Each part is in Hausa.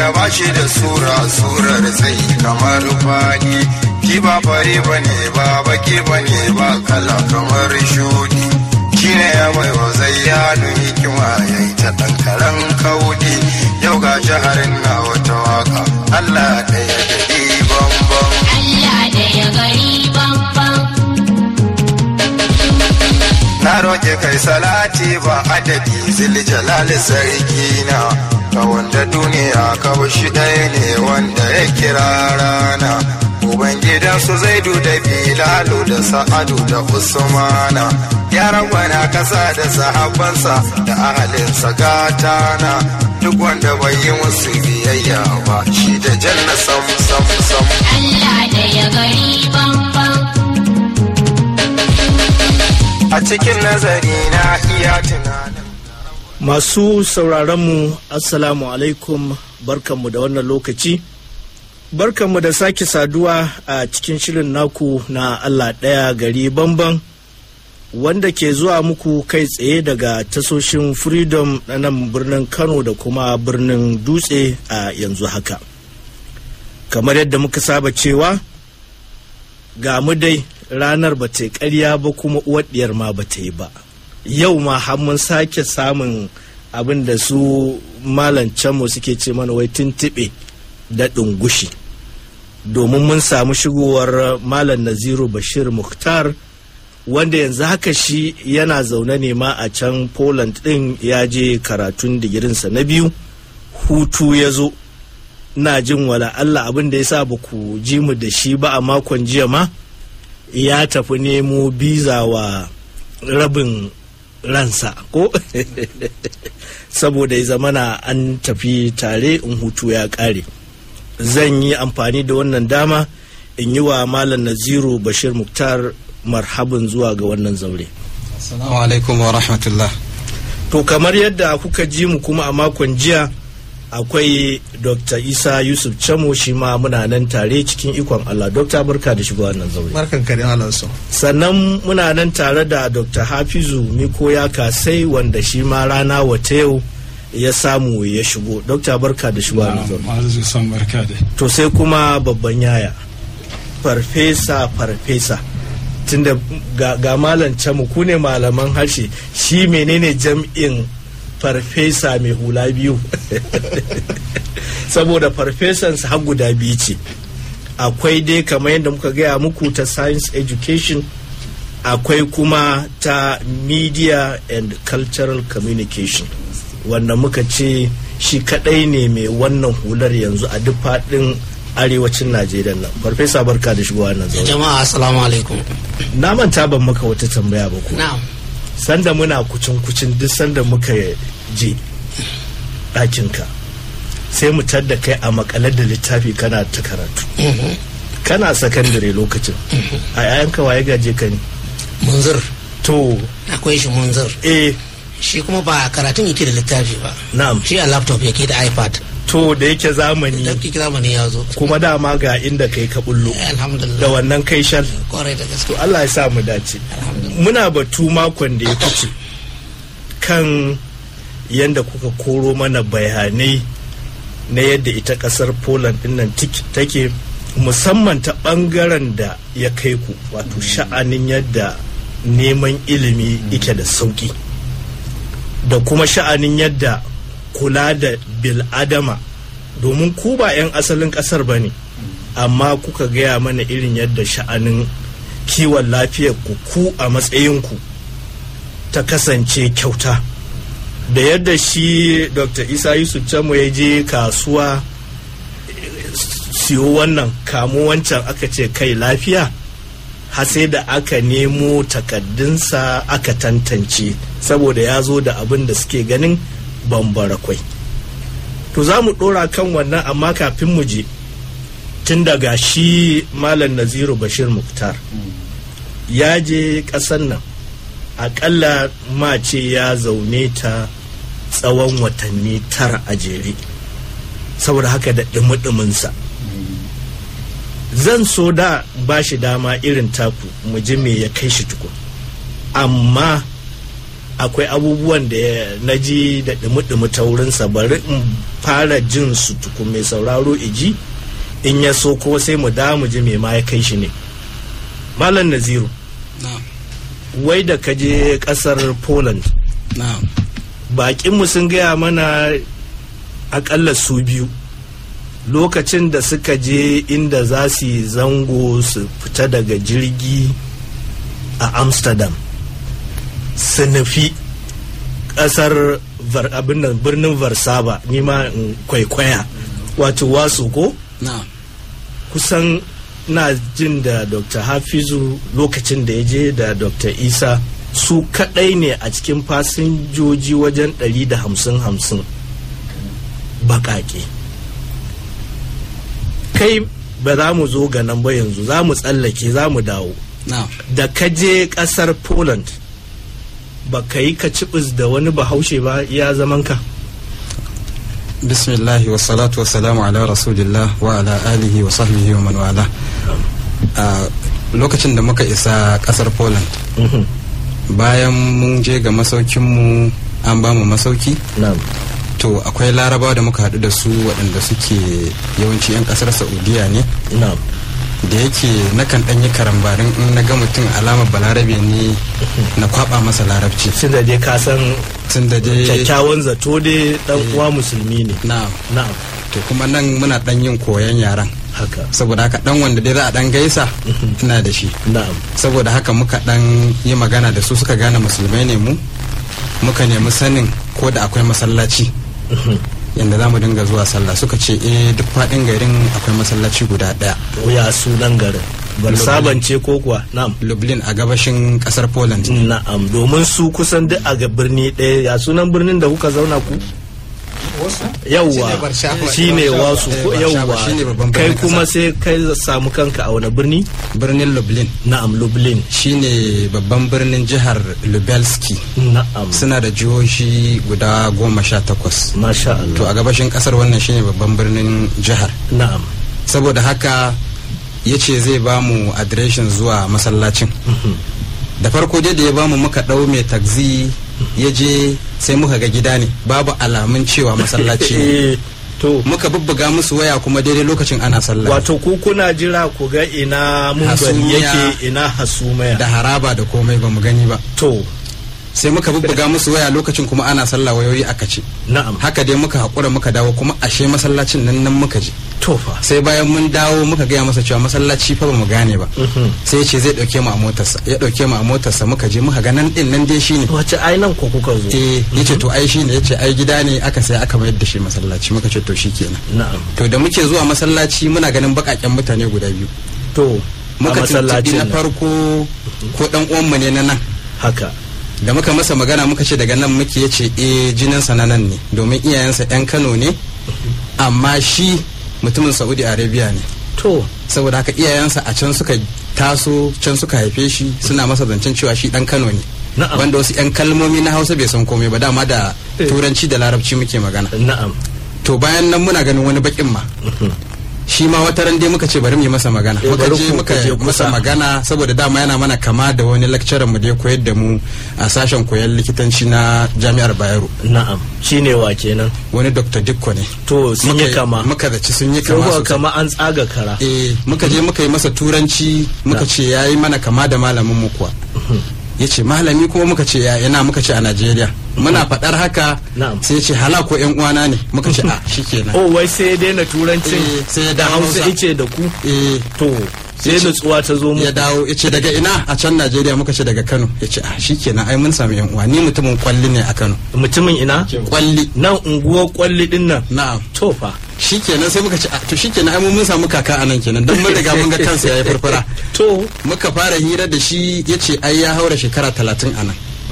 wanda ba shi da sura surar sai kamar fadi shi ba fari ba ne ba baki ba ne ba kala kamar shudi shi ne ya mai wa zayyanu hikima ya yi ta ɗan karen kaudi yau ga shaharin na wata waka Allah ɗaya gari bambam Allah da ya gari bambam. na roƙe kai salati ba adadi ziljalali sarki na ga wanda duniya kawai shi ɗaya ne wanda ya kira rana ubangidansu zaidu da bilalu da sa'adu da usmana ya rangwana kasa da sahabbansa da ahalinsa gatana duk wanda bai yi musu biyayya ba shi da janna sam sam sam Allah da ya gari bambam. a cikin nazari na iya tunanin Masu sauraronmu, Assalamu alaikum, barkanmu da wannan lokaci. Barkanmu da sake saduwa a cikin shirin naku na Allah ɗaya gari bamban, wanda ke zuwa muku kai tsaye daga tasoshin Freedom na nan birnin Kano da kuma birnin Dutse a yanzu haka. Kamar yadda muka saba cewa, ga mu dai ranar ba ta yi ƙarya ba kuma uwar ɗiyar ma ba ta yi ba. yau ma har mun sake samun abin da su malancanmu suke ce mana wai tuntuɓe da ɗungushi domin mun samu shigowar malam naziru bashir muhtar wanda yanzu haka shi yana zaune ne ma a can poland ɗin ya je karatun digirinsa na biyu hutu ya zo na jin wala allah abin da ya sa ba ku ji mu da shi ba a makon jiya ma ya tafi nemo biza wa rabin ransa ko saboda ya zamana an tafi tare in hutu ya kare zan yi amfani da wannan dama in yi wa malam naziru bashir muktar marhabin zuwa ga wannan zaure Assalamu alaikum wa rahmatullah. to kamar yadda kuka ji mu kuma a makon jiya akwai dr isa yusuf chamo shi ma muna nan tare cikin ikon allah dr barka da shigo wannan zaure Barkan ka da Alansu. sannan muna nan tare da dr hafizu miko ya kasai wanda shi ma rana wata yau ya samu ya shigo dr barka da shigo wannan zaure Ma'azu son barka da. to sai kuma babban yaya farfesa farfesa tunda ga, ga malam camu ku ne malaman harshe shi menene jam'in farfesa mai hula biyu saboda farfesansa har guda biyu ce akwai dai kamar yadda muka gaya muku ta science education akwai kuma ta media and cultural communication wanda muka ce shi kadai ne mai wannan hular yanzu a duk faɗin arewacin najeriya nan farfesa barka da shigowa nan zaune jama'a assalamu alaikum na manta ban maka wata tambaya ba ko na'am sanda muna kucin kucin duk sanda muka je ɗakinka sai mu tadda kai a makalar da littafi kana ta karatu kana sakandare lokacin a yayanka waye gaje ka ne munzir to akwai shi munzir eh shi kuma ba karatun yake da littafi ba na'am shi a laptop yake da ipad to da yake zamani littafi zamani ya zo kuma dama ga inda kai ka bullo Eh, alhamdulillah da wannan kai shal kwarai da gaske to Allah ya sa mu dace alhamdulillah muna batu makon da ya fice kan yadda kuka koro mana bayanai na yadda ita kasar poland dinnan tik- take musamman ta bangaren da ya kai ku wato sha'anin yadda neman ilimi ike da sauki da kuma sha'anin yadda kula da bil'adama domin ku ba 'yan asalin kasar ba ne amma kuka gaya mana irin yadda sha'anin kiwon lafiyar ku ku a matsayinku ta kasance kyauta da yadda shi dr isa yusuf chamo ya je kasuwa eh, siyo wannan kamo wancan aka ce kai lafiya har sai da aka nemo takaddunsa aka tantance saboda ya zo da abin da suke ganin bambara kwai to za mu ɗora kan wannan amma kafin mu je tun daga shi malam naziru bashir muktar ya je ƙasar nan aƙalla ma ce ya zaune ta tsawon watanni tara a jere saboda haka da ɗumi-ɗuminsa zan so da ba shi dama irin taku mu ji me ya kai shi tukun amma akwai abubuwan da na ji da dumi-dumi ta wurinsa bari in fara jin su tukun mai sauraro iji in ya so ko sai mu da mu ji mai ma ya kai shi ne malam naziru na'am wai da ka je kasar poland na'am bakinmu sun gaya mana akalla su biyu lokacin da suka je inda za su yi zango su fita daga jirgi a amsterdam su nufi kasar Var- abin nan, birnin varsaba nima in kwaikwaya wato wasu ko na'am kusan na jin da dr hafizu lokacin da ya je da dr isa su kadai ne a cikin fasinjoji wajen 150-50 bakake kai ba za mu zo ga nan ba yanzu za mu tsallake za mu dawo na'am da ka je kasar poland ba ka yi ka cibis da wani bahaushe ba ya zaman ka bismillahi wa salatu wa salamu ala rasulillah wa ala alihi wa sahbihi wa man wala a lokacin da muka isa kasar poland Mhm. bayan mun je ga masaukinmu an ba mu masauki na'am to akwai larabawa da muka haɗu da su waɗanda suke yawanci 'yan ƙasar saudiya ne na'am da yake nakan ɗan yi karambarin in na ga mutum alamar balarabe ne na kwaɓa masa larabci tun da dai ka san tun da dai kyakkyawan zato dai dan uwa musulmi ne na'am na'am to kuma nan muna ɗan yin koyon yaran haka saboda haka ɗan wanda dai za a ɗan gaisa ina da shi na'am saboda haka muka ɗan yi magana da su suka gane musulmai ne mu muka nemi sanin ko da akwai masallaci yadda za mu dinga zuwa sallah suka ce eh duk faɗin garin akwai masallaci guda ɗaya ya sunan garin bar sabance ko kuwa na'am lublin a gabashin ƙasar poland na'am domin su kusan duk a ga birni ɗaya ya sunan birnin da kuka zauna ku yawwa Shine Warszawa. shine wasu ko Eh, Warszawa yawwa shine babban kai birnin kuma ƙasa. sai kai samu kanka a wani birni birnin lublin na'am lublin shine babban birnin jihar lubelski na'am suna da jihohi guda goma sha takwas masha to Allah a gabashin ƙasar wannan shine babban birnin jihar na'am saboda haka ya ce zai ba mu adireshin zuwa masallacin da farko dai da ya ba mu muka ɗau mai taxi ya je sai muka ga gida ne babu alamun cewa masallaci ne Eh, to muka bubbuga musu waya kuma daidai lokacin ana sallah wato ku kuna jira ku ga ina mun Hasumiya. yake ina hasumaya da haraba da komai ba mu gani ba to sai muka bubbuga musu waya lokacin kuma ana sallah wayoyi aka ce na'am haka dai muka haƙura muka dawo kuma ashe masallacin nan nan muka je to fa sai bayan mun dawo muka gaya masa cewa masallaci fa ba mu gane ba Mhm. sai ya ce zai ɗauke mu a motarsa ya ɗauke mu a motarsa muka je muka ga nan ɗin nan dai shine wace ainan ko kuka zo eh yace to ai shine yace ai gida ne aka sai aka mayar da shi masallaci muka ce to shikenan na'am to da muke zuwa masallaci muna ganin bakaken mutane guda biyu to a muka tuntuɓi masallacin na nan. farko ko dan uwanmu ne na nan haka da muka masa magana muka ce daga nan muke yace eh jininsa na nan ne domin iyayensa yan Kano ne amma shi mutumin Saudi Arabia ne to saboda haka iyayensa a can suka taso can suka haife shi suna masa zancen cewa shi dan Kano ne Na'am. wanda wasu 'yan kalmomi na hausa bai san komai ba dama da Eh. turanci da larabci muke magana na'am to bayan nan muna ganin wani bakin ma shi ma wata ran dai muka ce bari mu yi masa magana Eh, muka bari je ku- muka ku je yi masa kusa. magana saboda dama yana mana kama da wani lecturer mu da ya koyar da mu a sashen koyon likitanci na jami'ar bayero na'am shine wa kenan wani dr dikko ne to sun Muka yi kama muka zaci sun yi sun kama kuwa sosai. kama an tsaga kara eh muka je muka yi masa turanci muka Na. ce ya yi mana kama da malamin mu kuwa ya ce malami kuma muka ce ya yana muka ce a najeriya muna faɗar haka Na'am. sai ya ce hala ko yan uwana ne muka ce a shikenan oh wai sai ya daina turancin Eh, sai ya da dawo hausa Hausa. ice da ku eh to sai Ya ce- nutsuwa ta zo mu ya dawo ya ce daga ina a can najeriya muka ce daga kano ya ce a shikenan ai mun sami yan uwa ni mutumin kwalli ne a kano mutumin ina kwalli nan unguwar kwalli din nan na'am to fa shikenan sai muka ce a to shikenan ai mun mun samu kaka a nan kenan dan mun riga mun ga kansa yayi farfara to muka fara hira da shi ya ce ai ya haura shekara talatin a nan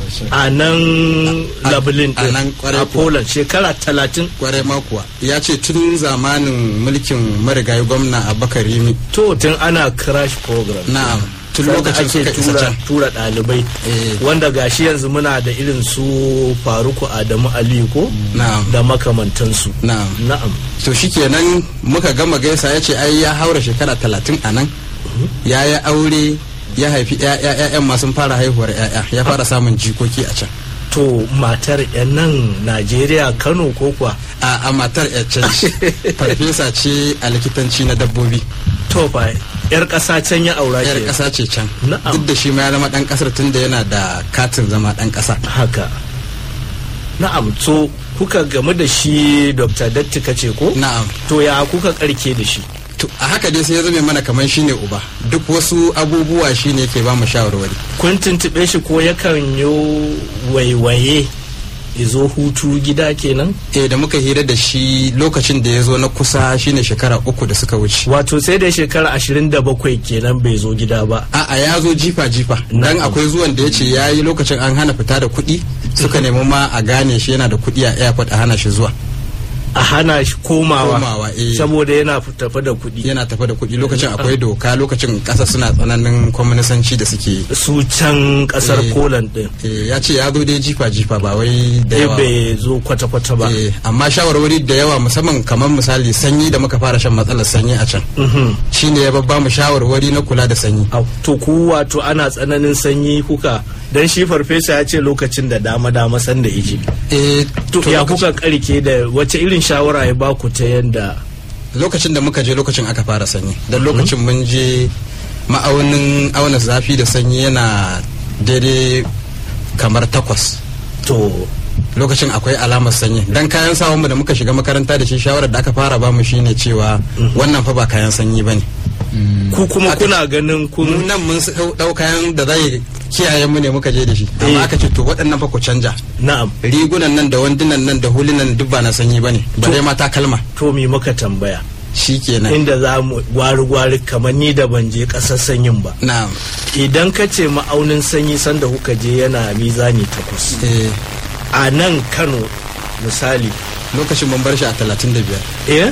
a nan A- labulin a din nan kwarai a kuwa. poland shekara talatin kwarai ma kuwa ya ce tun zamanin mulkin marigayi gwamna abubakar rimi to tun ana crash program na'am tun Sanda lokacin ake suka isa tura, can tura ɗalibai Eh. wanda gashi yanzu muna da irin su faruku adamu aliyu ko na'am da makamantansu na'am na'am to shikenan muka gama gaisa ya ce ai ya haura shekara talatin a nan ya yi aure ya haifi ya'ya ma sun fara haihuwar ya'ya ya fara samun jikoki a can to matar yan nan najeriya kano ko kuwa a a matar ce farfesa ce a likitanci na dabbobi to fa yar ƙasa can ya aura yar ke ƙasa ce can Na'am. duk da shi ma ya zama ɗan ƙasar tun da yana da katin zama ɗan ƙasa haka na'am to kuka game da shi dr datti kace ko na'am to ya kuka karke da shi to a haka dai sai ya zame mana kamar shine uba duk wasu abubuwa shine ke ba mu shawarwari kun tuntube shi ko yakan yi waiwaye izo hutu gida kenan eh da muka hira da shi lokacin da ya zo na kusa shine shekara uku da suka wuce wato sai da shekara ashirin da bakwai kenan bai zo gida ba a'a ya zo jifa jifa dan Na'am. akwai zuwan da ya ce ya yi lokacin an hana fita da kuɗi suka nemi ma a gane shi yana da kuɗi a airport a hana shi zuwa a hana shi komawa, Komawa, eh. saboda yana tafi da kuɗi yana tafa da kuɗi lokacin akwai doka lokacin ƙasa suna tsananin kwaminisanci da suke yi. su can kasar Eh. poland din Eh, ya ce ya zo dai jifa jifa ba wai da eh yawa ba. bai zo kwata-kwata ba Eh, amma shawarwari da yawa musamman kamar misali sanyi da muka fara shan matsalar sanyi a can Mhm. shine ya babba mu shawarwari na kula da sanyi Au, to ku wato ana tsananin sanyi kuka dan shi farfesa ya ce lokacin da dama dama san da iji eh to to ya lokacin- kuka karke da wace irin shawara ya baku ta yanda lokacin da muka je lokacin aka fara sanyi don lokacin mun je ma'aunin auna zafi da sanyi yana daidai kamar takwas to lokacin akwai alamar sanyi dan kayan sawan mu da muka shiga makaranta da shi shawarar da aka fara bamu shine cewa wannan fa ba kayan sanyi bane ku kuma Aka- kuna ganin mu kun nan mun dau- dau kayan da zai kiyaye mu ne muka je da shi Eh. amma aka ce to waɗannan fa ku canja na'am rigunan nan da wandunan nan da hulunan duk ba na sanyi bane bare ma takalma to me muka tambaya shikenan inda za mu gwari-gwari kamar ni da ban je ƙasar sanyin ba na'am idan ka ce ma'aunin sanyi sanda kuka je yana mizani takwas eh a nan kano misali lokacin mun bar shi a 35 eh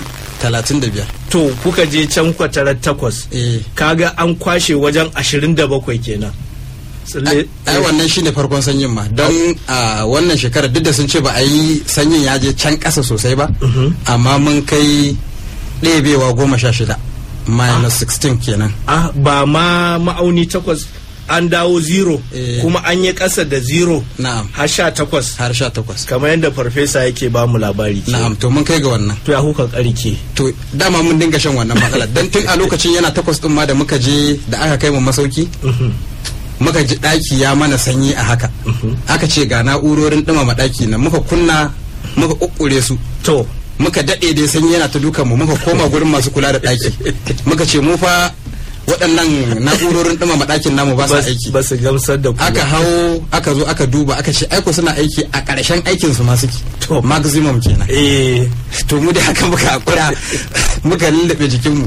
35 to kuka je can kwatarar takwas eh kaga an kwashe wajen ashirin da bakwai kenan Tsalle- ai wannan shine farkon sanyin ma don a wannan shekarar duk da sun ce ba a yi sanyin ya je can ƙasa sosai ba amma mun kai ɗebewa goma sha shida minus 16 kenan ah, ba ma ma'auni takwas an dawo zero Eh. kuma an yi ƙasa da zero na'am har sha takwas har sha takwas kamar yadda farfesa yake ba mu labari ke. na'am to mun kai ga wannan to ya kuka karke to dama mun dinga shan wannan matsalar don tun a lokacin yana takwas din ma da muka je da aka kai mu masauki muka ji ɗaki ya mana sanyi a haka aka ce ga na'urorin ɗumama ɗaki na muka kunna muka ƙuƙƙure su to muka daɗe dai sanyi yana ta dukan mu muka koma gurin masu kula da ɗaki muka ce mu fa waɗannan na'urorin ɗumama ɗakin namu ba sa bas- aiki ba su gamsar da ku ba. aka hau aka zo aka duba aka ce aiko suna aiki a ƙarshen aikin su ma suke To. maximum kenan eh to mu da haka muka hakura muka lullube jikinmu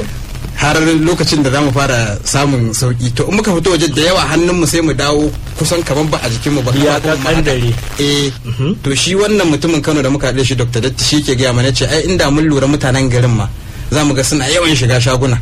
har lokacin da za mu fara samun sauki to in muka fito waje da yawa hannunmu sai mu dawo kusan kaman ba a jikinmu ba Ya kafafun mu haka. kakandare. eh to shi wannan mutumin Kano da muka haɗe shi Dr. Datti shi ke gaya mana ce ai inda mun lura mutanen garin ma za mu ga suna yawan shiga shaguna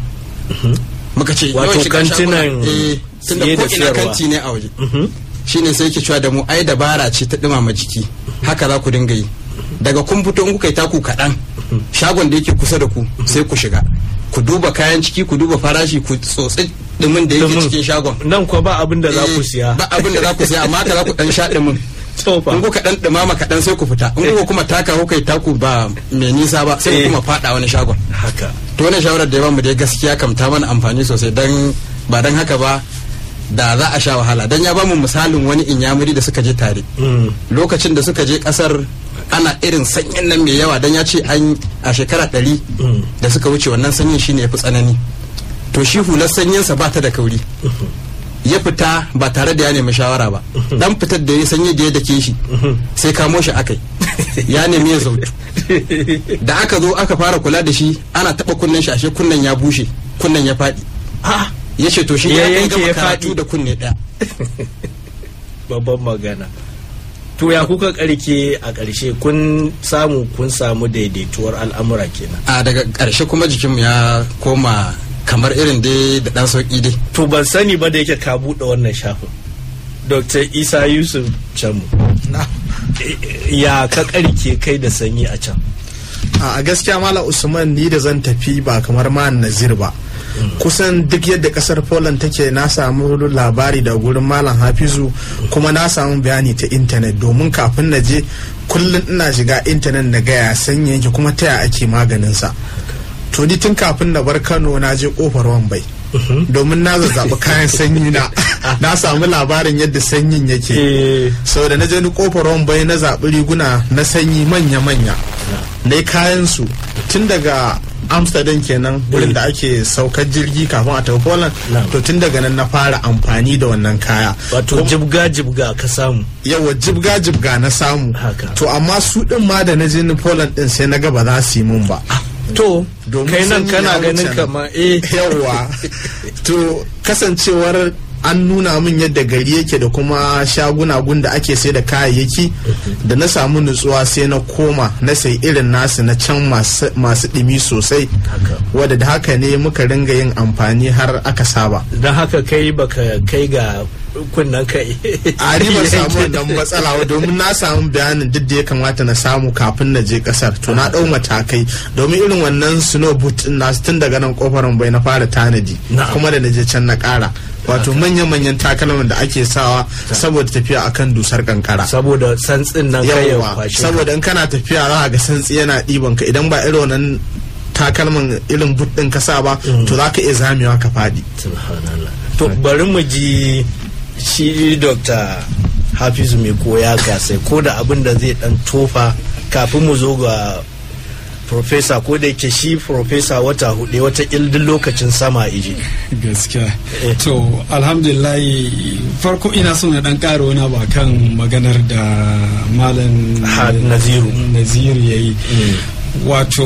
muka ce yawan Wato shiga shaguna kantinan eh tunda siye da ko ina siyarwa. kanti ne a waje shine sai yake cewa da mu ai dabara ce ta dumama jiki haka za ku dinga yi daga kun fito in kuka yi taku kaɗan shagon da yake kusa da ku sai ku shiga ku duba kayan ciki ku duba farashi ku tsotsi dumin da yake Dumin. cikin shagon nan kuwa ba abin da za ku Eh, siya ba abin da za ku siya amma haka za ku dan sha dumin to fa in kuka dan dumama kaɗan sai ku fita in kuka kuma taka kuka yi taku ba mai nisa ba sai Eh. ku kuma faɗa wani shagon haka to wannan shawarar da ya bamu dai gaskiya kam ta mana amfani sosai dan ba dan haka ba da za a sha wahala dan ya bamu misalin wani inyamuri da suka je tare Mm. lokacin da suka je kasar ana irin sanyin nan mai yawa dan ya ce an a shekara ɗari Mm. da suka wuce wannan sanyin shine ya fi tsanani to shi hular sanyinsa ba ta da kauri ya fita ba tare da ya nemi shawara ba dan fitar da ya sanyi da ya dake shi sai kamo shi akai ya nemi ya zautu da aka zo aka fara kula da shi ana taba kunnen shi ashe kunnen ya bushe kunnen ya faɗi ah ya ce to shi Ya ya kai yanke gama ya karatu faɗi. da kunne ɗaya babban magana to ya kuka karke a ƙarshe kun samu kun samu daidaituwar al'amura kenan a daga ƙarshe kuma jikinmu ya koma kamar irin dai da ɗan sauƙi dai to ban sani ba da yake ka buɗe wannan shafin dr isa yusuf camu ya ka karke kai da sanyi a can a gaskiya mala usman ni da zan tafi ba kamar ma nazir ba kusan duk yadda kasar poland take na samu labari da gurin malam hafizu kuma na samu bayani ta intanet domin kafin na je kullum ina shiga intanet na gaya sanya yake kuma ta yaya ake maganinsa to ni tun kafin na bar kano na je kofar wambai domin na zazzaɓi kayan sanyi na na samu labarin yadda sanyin yake Eh, sau da na je ni kofar wambai na zaɓi riguna na sanyi manya-manya na yi kayan su tun daga amsterdam kenan wurin da ake saukar jirgi kafin a tafi poland Na'am. to tun daga nan na fara amfani da wannan kaya wato Kuma- jibga jibga ka samu yawa jibga jibga na samu Haka. to amma su din ma da na je ni poland din sai na ga ba za su yi mun ba to Domin kai nan sanyi kana ya wuce ganin nan. kamar eh yawa to kasancewar an nuna min yadda gari yake da kuma shaguna gun da ake sai da kayayyaki da na samu nutsuwa sai na koma na sai irin nasu na can masu masu ɗimi sosai Haka. wadda da haka ne muka ringa yin amfani har aka saba don haka kai baka kai ga kunnan kai a ni ban samu wannan matsala ba domin na samu bayanin duk da ya kamata na samu kafin na je kasar to na dau matakai domin irin wannan snow boot din nasu tun daga nan kofar bai na fara tanadi Na'am. kuma da na je can na kara wato manyan-manyan takalman da ake sawa saboda tafiya akan dusar kankara saboda santsin nan kai ya yawwa kwashe saboda in kana tafiya za ga santsi yana ɗiban ka idan ba irin wannan takalman irin boot din ka sa ba to za ka iya zamewa ka faɗi Subhanallah. to bari mu ji shi dr hafizu mai koya gasai ko da abin da zai dan tofa kafin mu zo ga profesa ko da yake shi profesa wata hudu wata ildin lokacin sama iji gaskiya Eh. to alhamdulillah farko ina so na dan karo wani ba kan maganar da malam Ha- Naziru. naziru ya yi wato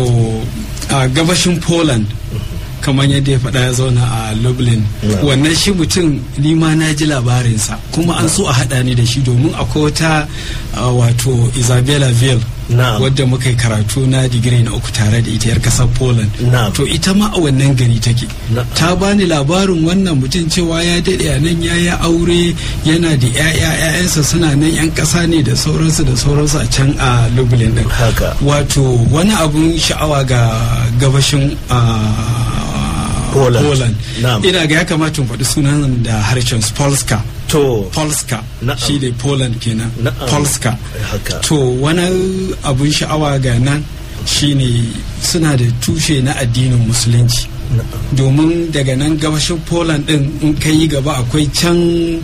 a gabashin poland kamar yadda ya faɗa ya zauna a lublin wannan shi mutum ni ma na ji labarinsa kuma an so a haɗa ni da shi domin akwai wata a, wato isabella ville Na'am. wadda muka yi karatu na digiri na uku tare da ita yar kasar poland Na'am. to ita ma a wannan gari take Na'am. ta bani labarin wannan mutum cewa ya daɗe a nan ya yi aure yana da 'ya'ya 'ya'yansa suna nan 'yan ƙasa ne da sauransu da sauransu a can a lublin din Haka. wato wani abun sha'awa ga gabashin ah, Poland. Poland. Na'am. ina ga ya kamata in faɗi sunan da harshen Polska to Polska Na'am. shi ne Poland kenan Na'am. Polska Haka. to wani abun sha'awa ga nan shine suna da tushe na addinin musulunci domin daga nan gabashin Poland din in ka yi gaba akwai can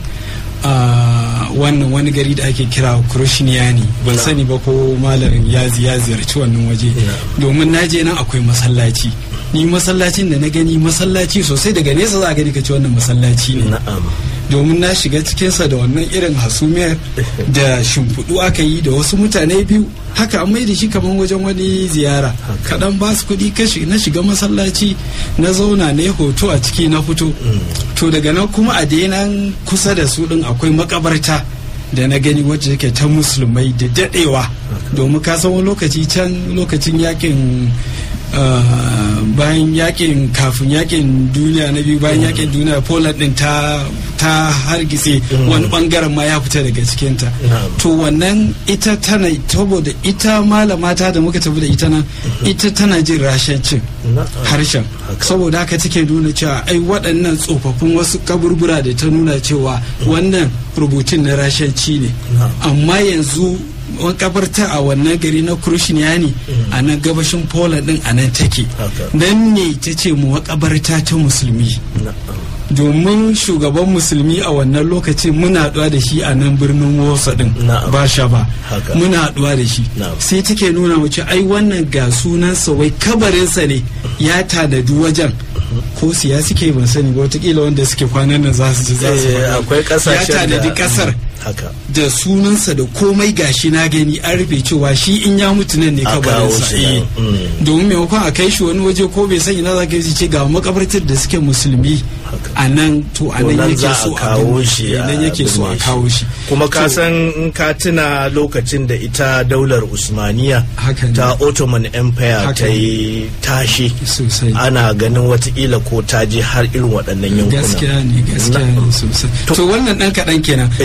ah, wannan wani gari da ake kira Krushniyani ban Na'am. sani ba ko malamin ya zi- ya ziyarci wannan waje domin na je nan akwai masallaci ni masallacin da na gani masallaci sosai daga nesa za a gani ka ci wannan masallaci ne na'am domin na shiga cikinsa da wannan irin hasumiyar da shimfiɗu aka yi da wasu mutane biyu haka an mai da shi kamar wajen wani ziyara kaɗan ba su kuɗi kashi na shiga masallaci na zauna na yi hoto a ciki na fito to daga nan kuma a nan kusa da su ɗin akwai makabarta da na gani wacce take ta musulmai da daɗewa domin ka san wani lokaci can lokacin yakin Uh, bayan yakin kafin yakin duniya na biyu bayan yakin duniya poland din ta ta hargitse wani bangaren ma ya fita daga cikinta Na'am. to wannan ita tana saboda ita malama ta da muka tafi da ita nan ita tana jin rashancin Na'am. harshen Haka. saboda haka take nuna cewa ai waɗannan tsofaffin wasu kaburbura da ta nuna cewa wannan rubutun na rashanci ne Na'am. amma yanzu makabarta a wannan gari na Krushniyani a nan gabashin Poland din a nan take Haka. nan ne ta ce mu makabarta ta musulmi na'am domin shugaban musulmi a wannan lokacin muna haɗuwa da shi a nan birnin Wosa din Na'am. ba sha ba Haka. muna haɗuwa da shi Na'am. sai take nuna mu ce ai wannan ga sunansa wai kabarinsa ne ya tanadi wajen ko siya suke ban sani ba wataƙila wanda suke kwanan nan za su ji za su Eh, faɗa. akwai kasashen ya tanadi da- ƙasar haka da sunansa da komai gashi na gani an rufe cewa shi in ya mutu nan ne A kawo kabarinsa shi nan, eh. mm. domin maimakon a kai shi wani waje ko bai san ina za ka yi ce ga makabartar da suke musulmi Haka. a nan to a To nan nan yake za a so a kawo bin- shi eh, a nan yake so a binne shi. kawo shi kuma ka To, san in ka tuna lokacin da ita daular usmaniya Haka ne. ta ottoman empire Haka ta yi tashi sosai ana ganin watakila ko ta je har irin waɗannan yankuna gaskiya ne gaskiya ne sosai To- to wannan dan kaɗan kenan Eh. dangane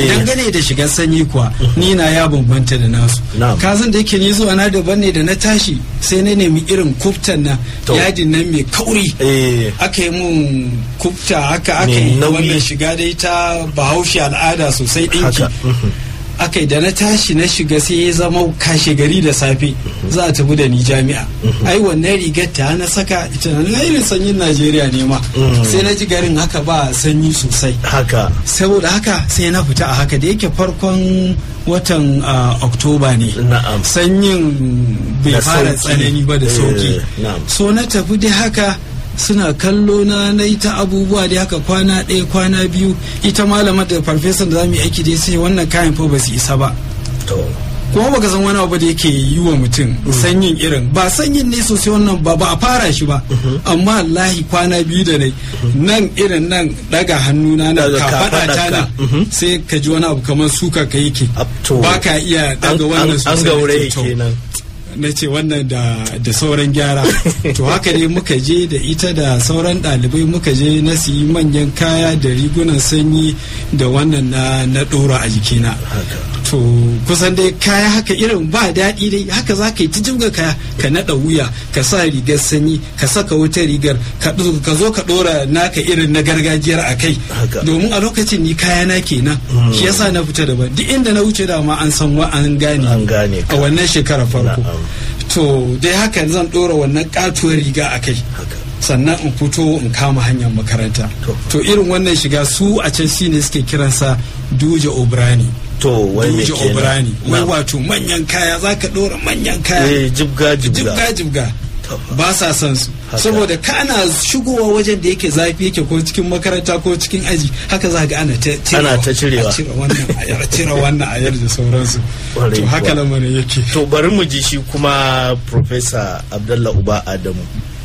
dangane da shigar sanyi kuwa ni na ya bambanta da nasu Na'am. kazan da yake ni zuwa na daban ne da na tashi sai na nemi irin kuftan nan To. yadin nan mai kauri eh aka yi mun kufta haka aka Mai yi nauyi. wannan shiga dai ta bahaushe al'ada sosai ɗinki haka mhm. aka yi da na tashi na shiga sai ya zama kashe gari da safe za a tafi da ni jami'a ai wannan rigar ta na saka ita na irin sanyin najeriya ne ma sai na ji garin haka ba sanyi sosai haka saboda haka sai na fita a haka da yake farkon watan ah, oktoba ne Na'am. sanyin bai Da fara sauki. tsanani ba da Eh, sauki na'am. so na tafi dai haka suna kallo na na yi ta abubuwa dai haka kwana ɗaya kwana biyu ita malamar da farfesan da za mu yi aiki dai sai wannan kayan fa ba su isa ba to kuma baka san wani abu da yake yi wa mutum sanyin irin ba sanyin ne sosai wannan ba ba a fara shi ba amma wallahi kwana biyu da nai nan irin nan daga hannuna na Daga ka faɗa ta kafaɗarka. nan Mhm. sai ka ji wani abu kamar suka ka yake Ab- to. ba ka iya an daga wannan an- an sosai gaure Na ce, to, kenan na ce wannan da da sauran gyara to haka ne muka je da ita da sauran ɗalibai muka je na siyi manyan kaya da rigunan sanyi da wannan na na ɗora a jikina to kusan dai kaya haka irin ba daɗi dai haka za ka yi ta jibga kaya ka naɗa wuya ka sa rigar sanyi ka saka wata rigar ka ɗo- ka zo ka ɗora naka irin na gargajiyar a kai Haka. domin a lokacin ni kaya na kenan shi yasa na fita daban duk inda na wuce dama an san wa an gane An gane ka. a wannan shekara farko Na'am. to dai haka zan ɗora wannan katuwar riga a kai sannan in fito in kama hanyar makaranta To. to irin wannan shiga su a can shi ne suke kiransa duje obrani to wai me duje kenan obrani wai Na'am. wato manyan kaya za ka ɗora manyan kaya eh jibga jibga jibga jibga To. ba sa son su Haka. saboda kana shigowa wajen da yake zafi yake ko cikin makaranta ko cikin aji haka za ga ana ta cirewa. Ana ta cirewa. a cire wannan ayar a cire wannan ayar da sauransu Kwarai to haka kuwa. lamarin yake to bari mu ji shi kuma professor abdullah uba adamu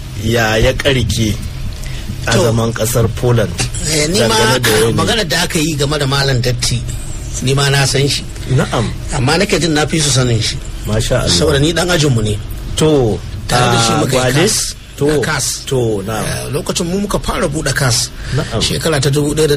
ya ya karke a To. zaman kasar poland Eh, ni ma dangane da wani- maganar da aka yi game da malam datti ni ma na san shi na'am amma nake jin na fi su sanin shi masha Allah saboda ni dan ajinmu ne to tare da shi a muka yi Gwale? kas to da kas to na'am Eh, lokacin mu muka fara buɗe kas Na'am. shekara ta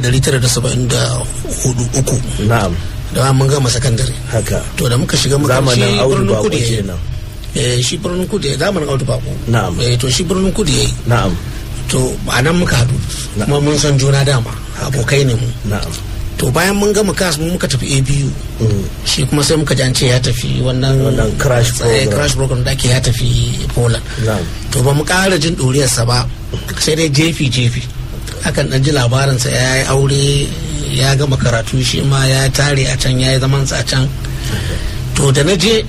1974 uku na'am da mun gama sakandare haka to da muka shiga muka zamanin shi audu birnin bako kudu ya yi. kenan eh shi birnin kudu ya zamanin audu bako Na'am. eh to shi birnin kudu ya yi na'am to a nan muka haɗu Na'am. kuma mun san juna dama abokai ne mu na'am to bayan mun gama kas mu muka tafi abu Mm. shi kuma sai muka ji an ce ya tafi wannan Wannan crash eh, program. crash program da ake ya tafi poland na'am to ba mu ƙara jin ɗuriyarsa ba sai dai jefi jefi akan ɗan ji labarinsa ya yi aure ya gama karatu shi ma ya tare a can ya yi zamansa a can to da na je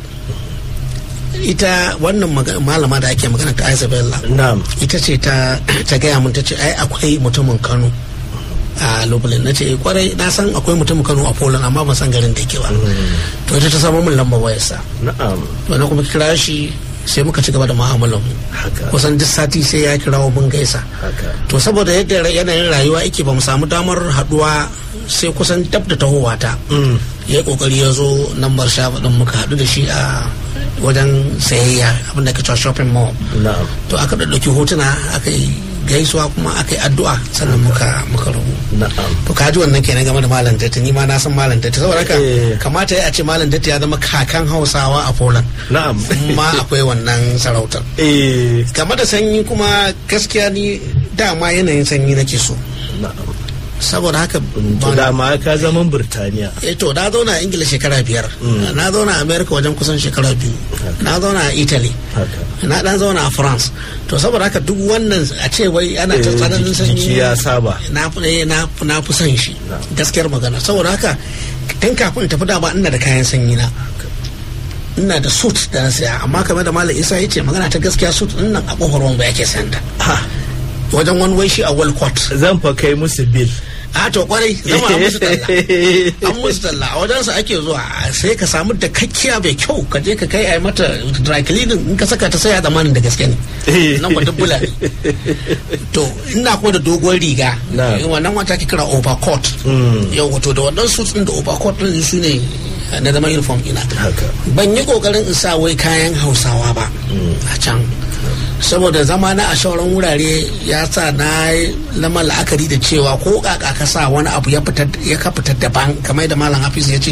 ita wannan maga- malama da ake magana ta Isabella na'am ita ce ta ta gaya mun ta ce ai akwai mutumin Kano a Lublin na ce "Eh, kwarai na san akwai mutumin Kano a Poland amma ban san garin da yake ba to ita ta samu min lambar wayarsa na'am to na kuma kira shi sai muka ci gaba da mu'amalar mu haka kusan duk sati sai ya kirawo mun gaisa haka to saboda yadda ra- yanayin rayuwa yake ba mu samu damar haduwa sai kusan dab da tahowa ta Mm. ya yi kokari ya zo lambar shafa din muka haɗu da shi a wajen sayayya abinda ke cewa shopping mall na'am to aka ɗauki hotuna aka yi gaisuwa kuma aka yi addu'a sannan muka muka rubu na'am to ka ji wannan kenan game da malam datti ni ma na san malam datti saboda haka Eh. kamata ya ce malam datti ya zama kakan hausawa a poland na'am ma akwai wannan sarautar eh game da sanyi kuma gaskiya ni dama yanayin sanyi nake so na'am saboda haka to ba- dama ka zaman birtaniya eh to na zauna a ingila shekara biyar na zauna a america wajen kusan shekara biyu na zauna a italy haka na dan zauna a france to saboda haka duk wannan a ce wai ana ta Eh, tsananin jiki- sanyi jiki ya saba. na fi eh, na fi- na fi son shi Na. gaskiyar magana saboda haka tun kafin in tafi dama ina da kayan sanyi na ina da suit da na saya amma kamar da malam isa ya ce magana ta gaskiya suit din nan a kofar wanda yake sayanta ha wajen wani wai shi a walcott zan fa kai musu bil a to kwarai zama an musu talla an musu talla a wajensa ake zuwa sai ka samu da kakkiya mai kyau ka je ka kai a yi mata dry cleaning in ka saka ta sai a zamanin da gaske ne nan ba dubbula ne to ina ko da dogon riga Na. wannan wata ke kira overcoat Mm. yau wato da wannan suits din da overcoat din su ne na zama uniform ina haka ban yi kokarin in sa wai kayan hausawa ba a can saboda zama na a shauran wurare ya sa na lama la'akari da cewa ko kaka ka sa wani abu ya fitar ya ka fitar daban kamar da malam hafiz ya ce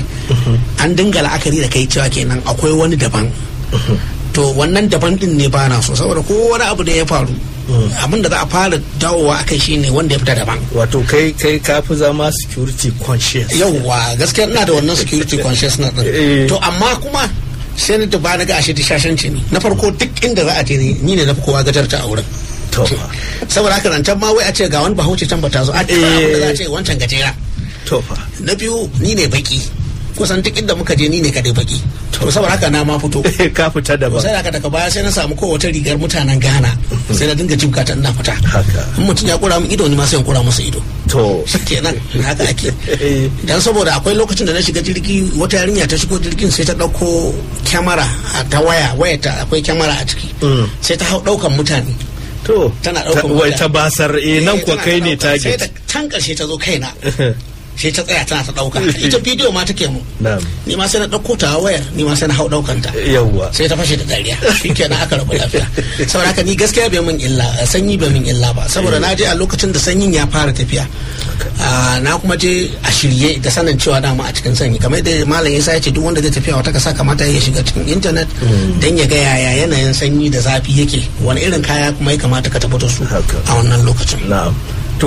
an dinga la'akari da kai cewa kenan akwai wani daban to wannan daban din ne bana so saboda ko wani abu da ya faru abin da za a fara dawowa akai shine wanda ya fita daban wato kai kai ka fi zama security conscious yauwa gaskiya ina da wannan security consciousness Eh. din to amma kuma sai na ba na ga ashe shashanci ne na farko duk inda za a je ni ni ne na fi kowa gajarta a wurin to fa saboda haka nan can ma wai a ce ga wani bahaushe can ba ta zo a ce Eh. za a ce wancan gajera to fa na biyu ni ne baki kusan duk inda muka je ni ne kadai baki to saboda haka na ma fito ka fita to daban sai haka daga baya sai na samu kowace rigar mutanen Ghana sai na dinga jibka ta ina fita Haka. in mutum ya kura min ido ni ma sai in kura masa ido to kenan haka ake Eh. dan saboda akwai lokacin da na shiga jirgi wata yarinya ta shigo jirgin sai ta dauko kyamara a ta waya waya ta akwai kyamara a ciki Mm. sai ta hau daukan mutane to tana ta- daukan wai mutane. ta basar eh nan Eh, kuwa tana kai ne ɗauka. sai target ta can karshe ta zo kaina sai ta tsaya tana ta dauka ita bidiyo ma take mu na'am ni ma sai na dauko ta wayar ni ma sai na hau daukan ta yawwa sai ta fashe da dariya shikenan aka rabu lafiya saboda haka ni gaskiya bai min illa sanyi bai min illa ba saboda na je a lokacin da sanyin ya fara tafiya Ah, na kuma je a shirye da sanin cewa dama a cikin sanyi kamar da malam Isa ya ce duk wanda zai tafiya wata kasa kamata ya shiga cikin intanet dan ya ga yaya yanayin sanyi da zafi yake wani irin kaya kuma ya kamata ka tafi da su Haka. a wannan lokacin na'am to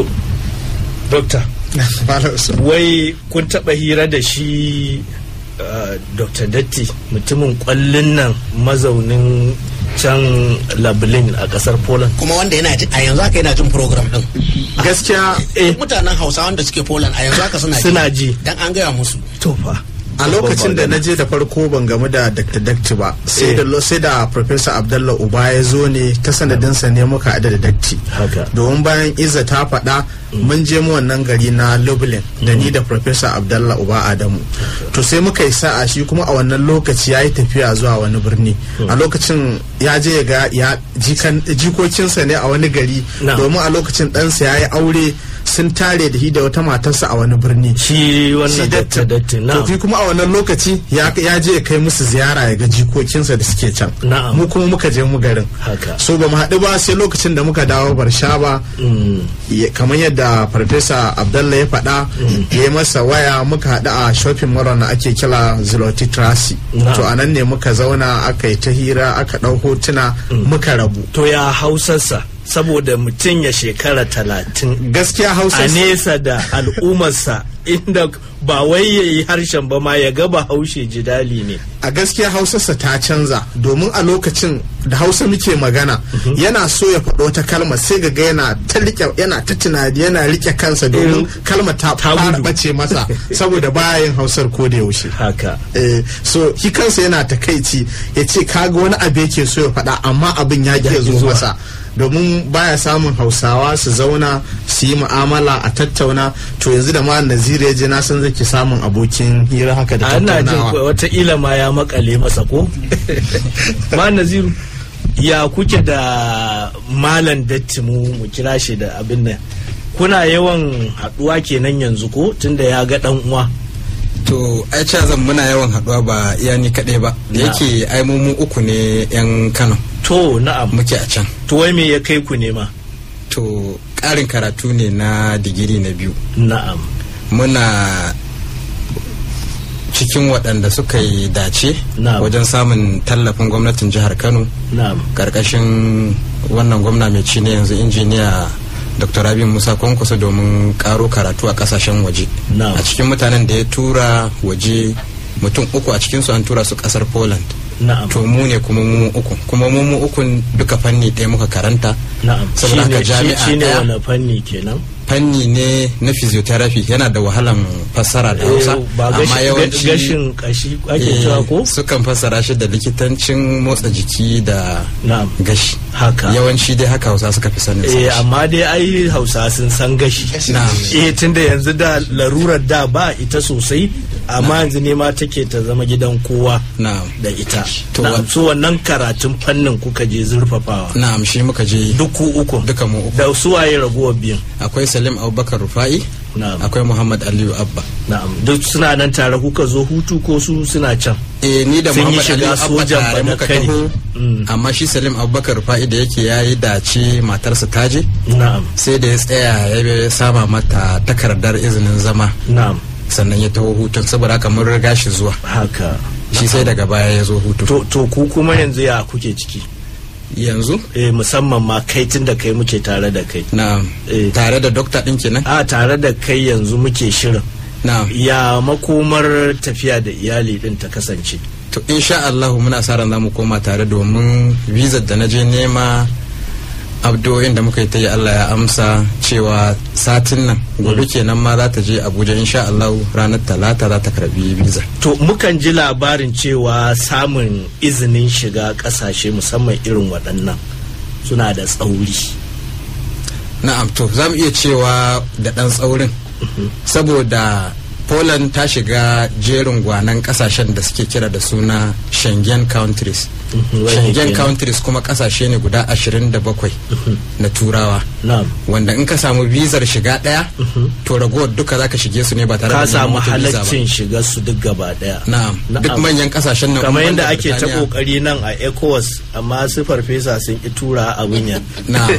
doctor Malam Usman. wai kun taba hira da shi uh, dr datti mutumin kwallon nan mazaunin can lablin a kasar poland kuma wanda yana ji- a yanzu haka yana jin program din gaskiya eh mutanen hausa wanda suke poland a yanzu haka suna Suna ji. dan an gaya musu to fa a lokacin da na je da farko ban gamu da dr dakti ba sai da lo- sai da professor abdallah uba ya zo ne ta sanadinsa ne muka haɗu da dakti Haka. domin bayan iza ta faɗa mun je mu wannan gari na lublin da ni da professor abdallah uba adamu to sai muka yi sa'a shi kuma a wannan lokaci ya yi tafiya zuwa wani birni a lokacin ya je ya ga ya jikan- jikokinsa ne a wani gari Na'am. domin a lokacin ɗansa ya yi aure sun tare da shi da wata matarsa a wani birni shi wannan shi dr datti to na'am fi kuma a wannan lokaci ya ya je ya kai musu ziyara ya ga jikokinsa da suke can Na'am. mu kuma muka je mu garin Haka. so ba mu haɗu ba sai lokacin da muka dawo barshaba Mm. ya- kamar yadda farfesa abdallah ya faɗa ya yi masa waya muka haɗu a shopping mall na ake kira ziloti trasi Na'am. to a nan ne muka zauna aka yi ta hira aka ɗau hotuna muka rabu to ya hausarsa saboda mutum ya shekara talatin gaskiya hausa a nesa da al'ummarsa inda ba wai ya yi harshen ba ma ya gaba haushe jidali ne a gaskiya hausarsa ta canza domin a lokacin da hausa muke magana yana so ya faɗo wata kalma sai ga yana ta rike yana ta tunani yana rike kansa domin kalma ta Ta fara gudu. bace masa saboda baya yin hausar ko da yaushe haka Eh, so shi kansa yana takaici ya ce kaga wani abu yake so ya faɗa amma abin ya ke zo zuwa. masa domin baya samun hausawa su zauna su yi mu'amala a tattauna to yanzu da ma nazira ya je na san zai ki samun abokin hira haka da ana jin tattaunawa wataƙila ma ya makale masa ko ma naziru ya kuke da malam datti mu mu kira shi da abin nan kuna yawan haɗuwa kenan yanzu ko tunda ya ga ɗan uwa to ai ca zan muna yawan haduwa ba iya ni kaɗai ba da Na. yake ai mu mu uku ne yan kano to na'am muke a can to wai me ya kai ku nema to ƙarin karatu ne na digiri na biyu na'am muna cikin waɗanda suka yi dace Na'am. wajen samun tallafin gwamnatin jihar kano na'am ƙarƙashin wannan gwamna mai ci ne yanzu injiniya dr rabi musa kwankwaso domin ƙaro karatu a ƙasashen waje Na'am. a cikin mutanen da ya tura waje mutum uku a cikinsu an tura su ƙasar poland na'am to mu ne kuma mu uku kuma mu mu ukun duka fanni ɗaya muka karanta na'am saboda haka Shine- shi- jami'a shine ɗaya wani fanni kenan fanni ne na physiotherapy yana da wahalan fassara da hausa Eh, ba amma gashi- yawanci gashin kashi ake eh, cewa ko sukan fassara shi da likitancin motsa jiki da na'am gashi haka yawanci dai haka hausa suka fi sanin eh sa amma dai ai hausa sun san gashi Na'am. eh tunda yanzu da larurar da ba ita sosai amma yanzu ne ma take ta zama gidan kowa na'am da ita To, na'am wa- so wannan karatun fannin kuka je zurfafawa na'am shi muka je duk ku uku duka mu uku da su waye ragowar biyun akwai salim abubakar rufa'i na'am akwai muhammad aliyu abba na'am duk suna nan tare kuka zo hutu ko su suna can eh ni da Sun yi muhammad shiga aliyu abba sojan tare muka Badakari. taho Mm. amma shi salim abubakar rufa'i da yake ya yi dace matarsa ta je na'am sai da ya tsaya ya sama mata takardar izinin zama na'am sannan ya taho hutun saboda haka mun riga shi zuwa haka shi sai daga baya ya zo hutu to, to ku kuma yanzu ya kuke ciki yanzu eh, musamman ma kai tun da kai muke tare da kai na Eh. tare da dokta din kenan a tare da kai yanzu muke shirin na ya makomar tafiya da iyali din ta kasance to insha Allah muna sa ran zamu koma tare domin visa da na je nema abdoyin da muka yi ta yi Allah ya amsa cewa satin nan gobe kenan ma za ta je Abuja insha Allah ranar talata za ta karbi visa to mukan ji labarin cewa samun izinin shiga kasashe musamman irin waɗannan suna da tsauri na'am to za mu iya cewa da ɗan tsaurin saboda Poland ta shiga jerin gwanan kasashen da suke kira da suna Schengen countries Mhm, Schengen kenan. countries kuma kasashe ne guda 27 na turawa na'am wanda in ka samu bizar shiga daya to ragowar duka zaka shige su ne ba tare da ka neman samu wata visa ba. halaccin shiga su duk gaba daya na'am duk manyan kasashen nan kamar in banda yadda ake ta Birtaniya- kokari nan a ecowas amma su farfesa sun ki tura abin ya Na'am.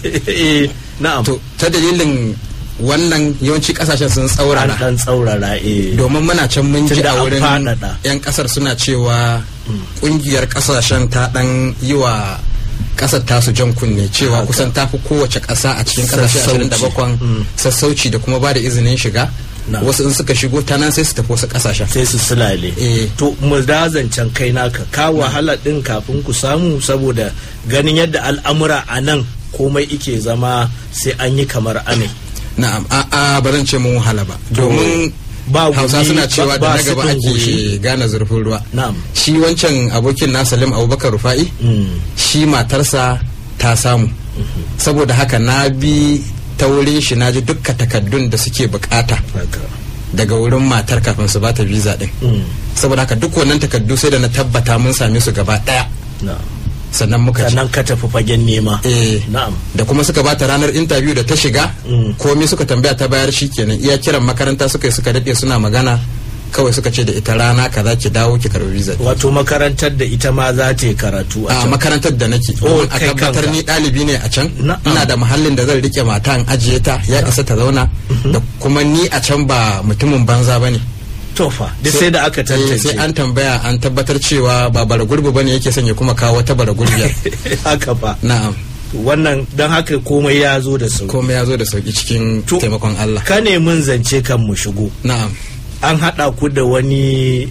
Eh, na'am to ta dalilin wannan yawanci kasashen sun an tsaurara dan tsaurara eh domin muna can mun ji Tunda a an wurin faɗaɗa. 'yan kasar suna cewa kungiyar kasashen ta dan yi wa kasar tasu jan kunne cewa Haka. kusan tafi kowace kasa a cikin kasashe Sassauci. 27 Mm. sassauci da kuma ba da izinin shiga Na. wasu in suka shigo ta nan sai su tafi wasu kasashen sai su sulale Eh. to mu da zancen kai naka ka wahala din kafin ku samu saboda ganin yadda al'amura a nan komai ike zama sai an yi kamar ane na'am a a ba zan ce mun wahala ba domin ba hausa gumi, suna cewa ba- ba da na gaba sitin goshi. ake gane zurfin ruwa na'am shi wancan abokin na salim abubakar rufa'i Mm. shi matarsa ta samu saboda haka na bi ta wurin shi na ji dukka takaddun da suke bukata haka daga wurin matar kafin su bata visa din Mm. saboda haka duk wannan takaddu sai da na tabbata mun same su gaba daya na'am sannan muka ci sannan ka tafi fagen nema eh na'am da kuma suka bata ranar interview da ta shiga Mm. komai suka tambaya ta bayar shi kenan iya kiran makaranta suka yi suka daɗe suna magana kawai suka ce da ita rana kaza ki dawo ki karbi visa wato makarantar da ita ma za ta yi karatu a a can makarantar da nake Oh, domin a kai tabbatar kanka. ni ɗalibi ne a can Na'am. ina da muhallin da zan rike mata in ajiye ta ya isa ta zauna da kuma ni a can ba mutumin banza ba ne tofa duk sai da aka tantance sai an tambaya an tabbatar cewa ba bara gurbi ba ne yake son ya kuma kawo wata bara gurbiyar haka fa na'am wannan don haka komai ya zo da sauki komai ya zo da sauki cikin To- taimakon Allah ka ne mun zance kan mu shigo na'am an haɗa ku da wani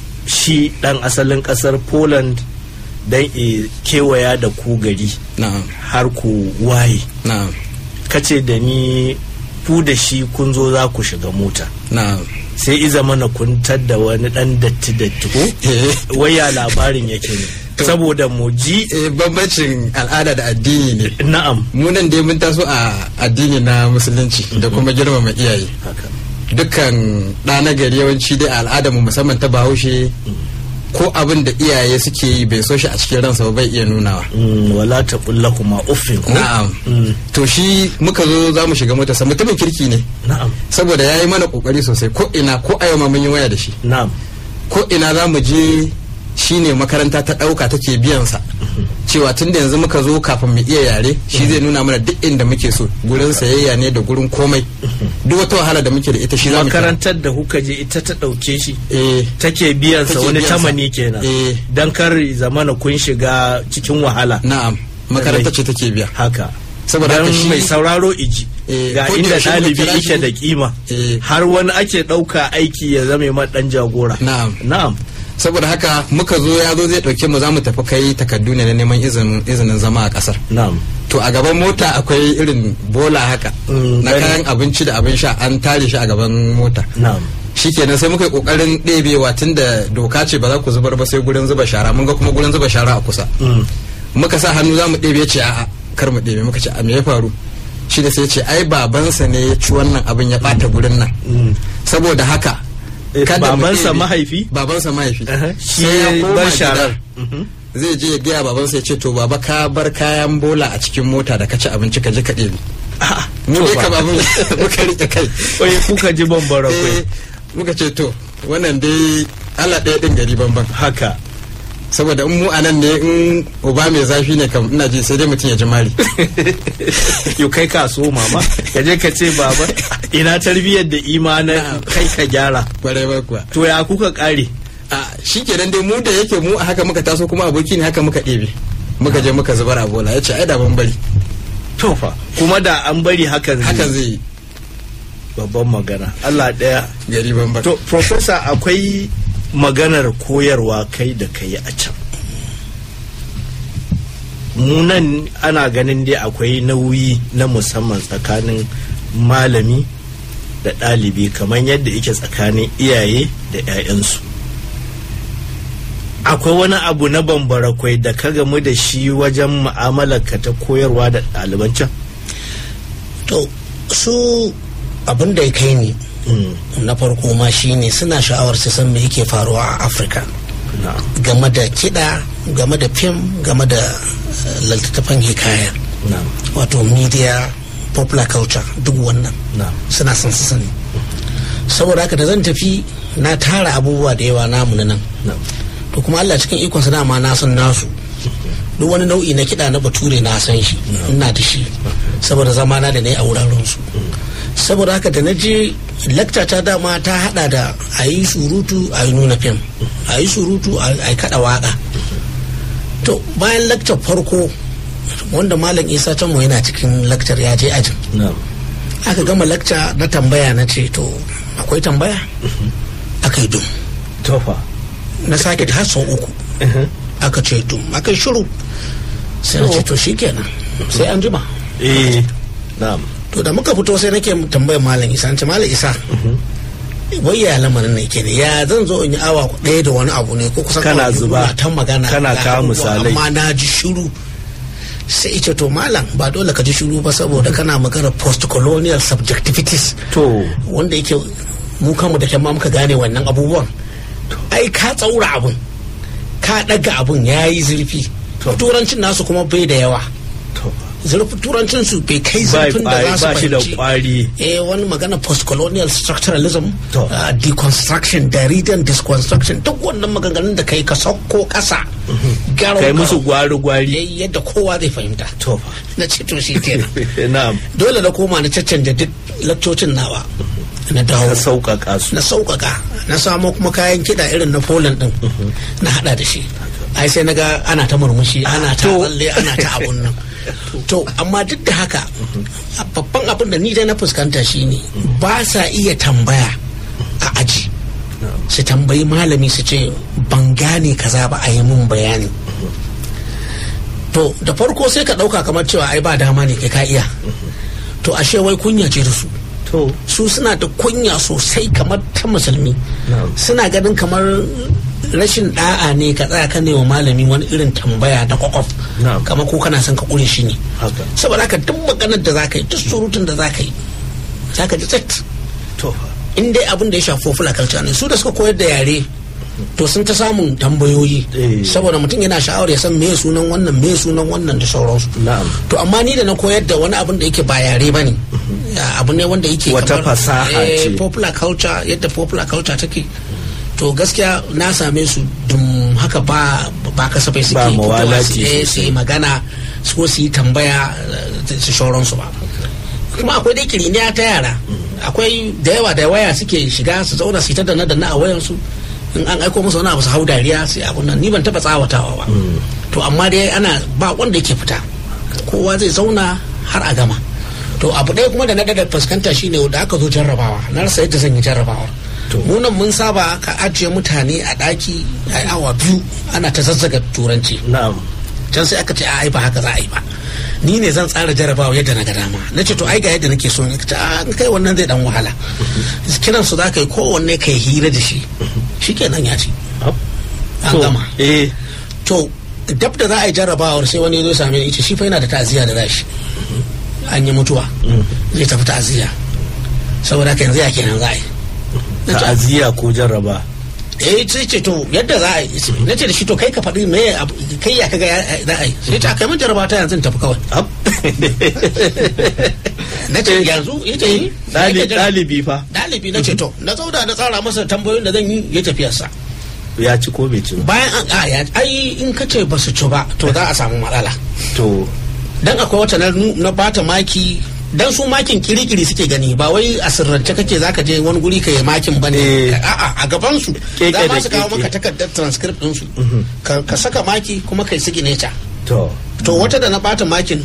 shi ɗan asalin ƙasar poland don e kewaya da ku gari na'am har ku waye na'am kace da ni ku da shi kun zo za ku shiga mota na'am sai iza mana kun da wani ɗan datti datti ko Eh. waya labarin yake ne saboda mu ji Eh, bambancin al'ada da addini ne na'am mu nan dai mun taso a addini na musulunci da kuma girmama iyaye haka dukkan ɗa na gari yawanci dai a al'adarmu musamman ta bahaushe ko abin da iyaye suke yi bai so shi a cikin ransa ba bai iya nunawa Mm, wala ta kuma uffin ko na'am Mm, to shi muka zo za mu shiga motarsa mutumin kirki ne na'am saboda ya yi mana kokari sosai ko ina ko a yau ma mun yi waya da shi na'am ko ina za mu je shi ne makaranta ta ɗauka take biyansa cewa tun da yanzu muka zo kafin mu iya yare shi zai nuna mana duk inda muke so gurin sayayya ne da gurin komai duk wata wahala da muke da ita shi za mu kira. makarantar da kuka je ita ta ɗauke shi eh take biyansa Take wani biyansa. tamani kenan Eh. don kar zamana kun shiga cikin wahala na'am makaranta ce take biya haka Saboda Don haka shi- mai sauraro iji Eh, ga ko da inda yaushe muka ɗalibi kira yake shi- da kima Eh. har wani ake ɗauka aiki ya zame man ɗan jagora Na'am. na'am saboda haka muka zo ya zo zai ɗauke mu za mu tafi kai takardu ne na neman izinin izinin zama a ƙasar na'am to a gaban mota akwai irin bola haka Mm, na gani. kayan abinci da abin sha an tare shi a gaban mota na'am shikenan sai muka yi kokarin ɗebewa tun da doka ce ba za ku zubar ba sai gurin zuba shara mun ga kuma gurin zuba shara a kusa Mm. muka sa hannu za mu ɗebe ce a'a kar mu ɗebe muka ce a me ya faru shi da sai ce ai babansa ne ya ci wannan abin ya ɓata gurin nan Mm. saboda haka Eh, kada mu babansa ɗebe- mahaifi? babansa mahaifi Aha, shi sai ya ya koma bar shara. gidan. zai je ya gaya babansa ya ce to baba ka bar kayan bola a cikin mota da ka ci abinci ka je ka ɗebe mu to dai fa. ka babu muka rike kai Oye kuka ji bambara Eh, kwai muka ce to wannan dai Allah ɗaya ɗin gari banban haka saboda in mu a nan ne in uba mai zafi ne kam ina ji sai dai mutum ya ji mari yau kai ka so mama ka je ka ce baba ina tarbiyyar da imanin kai ka gyara kwarai ba kuwa to ya kuka kare a shi kenan dai mu da yake mu a haka muka taso kuma aboki ne haka muka ɗebe muka je muka zubar a bola ya ce ai da ban bari to fa kuma da an bari hakan zai hakan zai yi babban magana Allah daya gari banban to professor akwai maganar koyarwa kai da kai a can munan ana ganin dai akwai nauyi na musamman tsakanin malami da ɗalibi kamar yadda yake tsakanin iyaye da 'ya'yansu akwai wani abu na bambara kwai da ka gamu da shi wajen mu'amalarka ta koyarwa da ɗaliban can to su abin da ya kai ni na farko ma shine suna sha'awar su san me yake faruwa a afirka na'am game da kiɗa game da fim game da eh, littattafan hikaya na'am wato media popular culture duk wannan na'am suna son su sani saboda haka da zan tafi na tara abubuwa da yawa namu na nan na'am to kuma Allah cikin ikonsa dama na san nasu duk wani nau'i na kiɗa na bature na san shi ina da shi saboda zamana da na yi a wuraren su saboda haka da na je lakta ta dama ta hada da a yi surutu a yi nuna fim a yi surutu a yi kada waka to bayan laktar farko wanda malam isa tanmo yana cikin laktar ya je ajin na'am aka gama lakta na tambaya na ce to akwai tambaya aka yi dum to fa na sake har sau uku aka ce dum aka yi shiru sai na ce to shikenan sai an jima eh na'am to da muka fito sai nake tambayar malam isa an ce malam isa wai ya lamarin ne ke ne ya zan zo in yi awa ɗaya da wani abu ne ko kusan Kana awa biyu zuba, ina ta magana kana ga kawo abubuwa, misalai. amma na ji shiru sai ce to malam ba dole ka ji shiru ba saboda kana magana post colonial subjectivities to wanda yake mu kanmu da kyan ma muka gane wannan abubuwan ai ka tsaura abun ka ɗaga abun ya yi zurfi turancin nasu kuma bai da yawa to zurfin turancin su bai kai ba zurfin da za ba su shi da fahimci kwari eh wani magana post-colonial structuralism To. uh, deconstruction Derridan deconstruction duk wannan maganganun da kai ka sauko kasa garo kai musu gwari gwari yadda kowa zai fahimta to fa na ce to shi kenan na'am dole na koma na caccanja duk lakcocin nawa na dawo ka sauƙaƙa su na sauƙaƙa na samo kuma kayan kiɗa irin na Poland ɗin na haɗa da shi ai sai na ga ana ta murmushi ana ta tsalle ana ta abun nan to amma duk da haka a babban abin da ni dai na fuskanta shine ba sa iya tambaya a aji su tambayi malami su ce ban gane kaza ba a yi mun bayani to da farko sai ka ɗauka kamar cewa ai ba dama ne kai ka iya to ashe wai kunya ce da su to su suna da kunya sosai kamar ta musulmi suna ganin kamar rashin da'a ne ka tsaya ka wa malami wani irin tambaya da kwakwaf Na'am. kamar ko kana son ka kure shi ne haka saboda haka duk maganar da za ka yi duk surutun da za ka yi za ka ji tsit to fa in dai abin da ya shafi popular culture ne su da suka koyar da yare to sun ta samun tambayoyi Eh. saboda mutum yana sha'awar ya san me sunan wannan me sunan wannan da sauransu na'am to amma ni da na koyar da wani abin da yake ba yare ba ne abu ne wanda yake Wata kamar, fasaha eh, ce. popular culture yadda popular culture take to gaskiya na same su dum haka ba ba kasafai suke Ba fitowa mawalati su eh, su yi magana su ko su yi tambaya eh, su shauransu ba kuma akwai dai kiriniya ta yara akwai da yawa da waya suke shiga su zauna su yi ta danna danna a wayansu in an aiko musu wani abu su hau dariya sai abun nan ni ban taba tsawatawa ba to amma dai ana ba wanda yake fita kowa zai zauna har a gama to abu ɗaya kuma da na dada fuskanta shine da aka zo jarrabawa na rasa yadda zan yi jarrabawa mu nan mun saba ka ajiye mutane a ɗaki a yi awa biyu ana ta zazzaga turanci na'am can sai aka ce a ai ba haka za a yi ba ni ne zan tsara jarabawa yadda na ga dama na ce to ai ga yadda nake so ne ce a in kai wannan zai dan wahala kiran su za ka yi kowanne kai hira da shi shikenan ya ci an To, gama eh to dab da za a yi jarrabawar sai wani ya zo same ni ce shi fa yana da ta'aziyya da zashi an yi mutuwa zai tafi ta'aziyya saboda haka yanzu ya kenan za a yi Na ce, ta'aziyya ko jarraba eh sai ce to yadda za a yi na ce da shi to kai ka faɗi me abu- kai ya kaga ya- za a yi sai ce a kai mun jarraba ta yanzu in tafi kawai Ab. na ce yanzu ya ce yi Ɗali- ɗalibi fa ɗalibi na ce to na zauna na tsara masa tambayoyin da zan yi ya tafiyarsa ya ci ko bai ci ba bayan an a ya ai in ka ce ba su ci ba to za a samu matsala to dan akwai wata na, nu- na bata maki dan su makin kirikiri suke gani ba wai a sirrance kake zaka je wani guri ka yi makin bane Eh. a'a a gaban su Keke za da ma su kawo keke. maka takardar transcript din su ka, ka saka maki kuma kai signature to to wata da na bata makin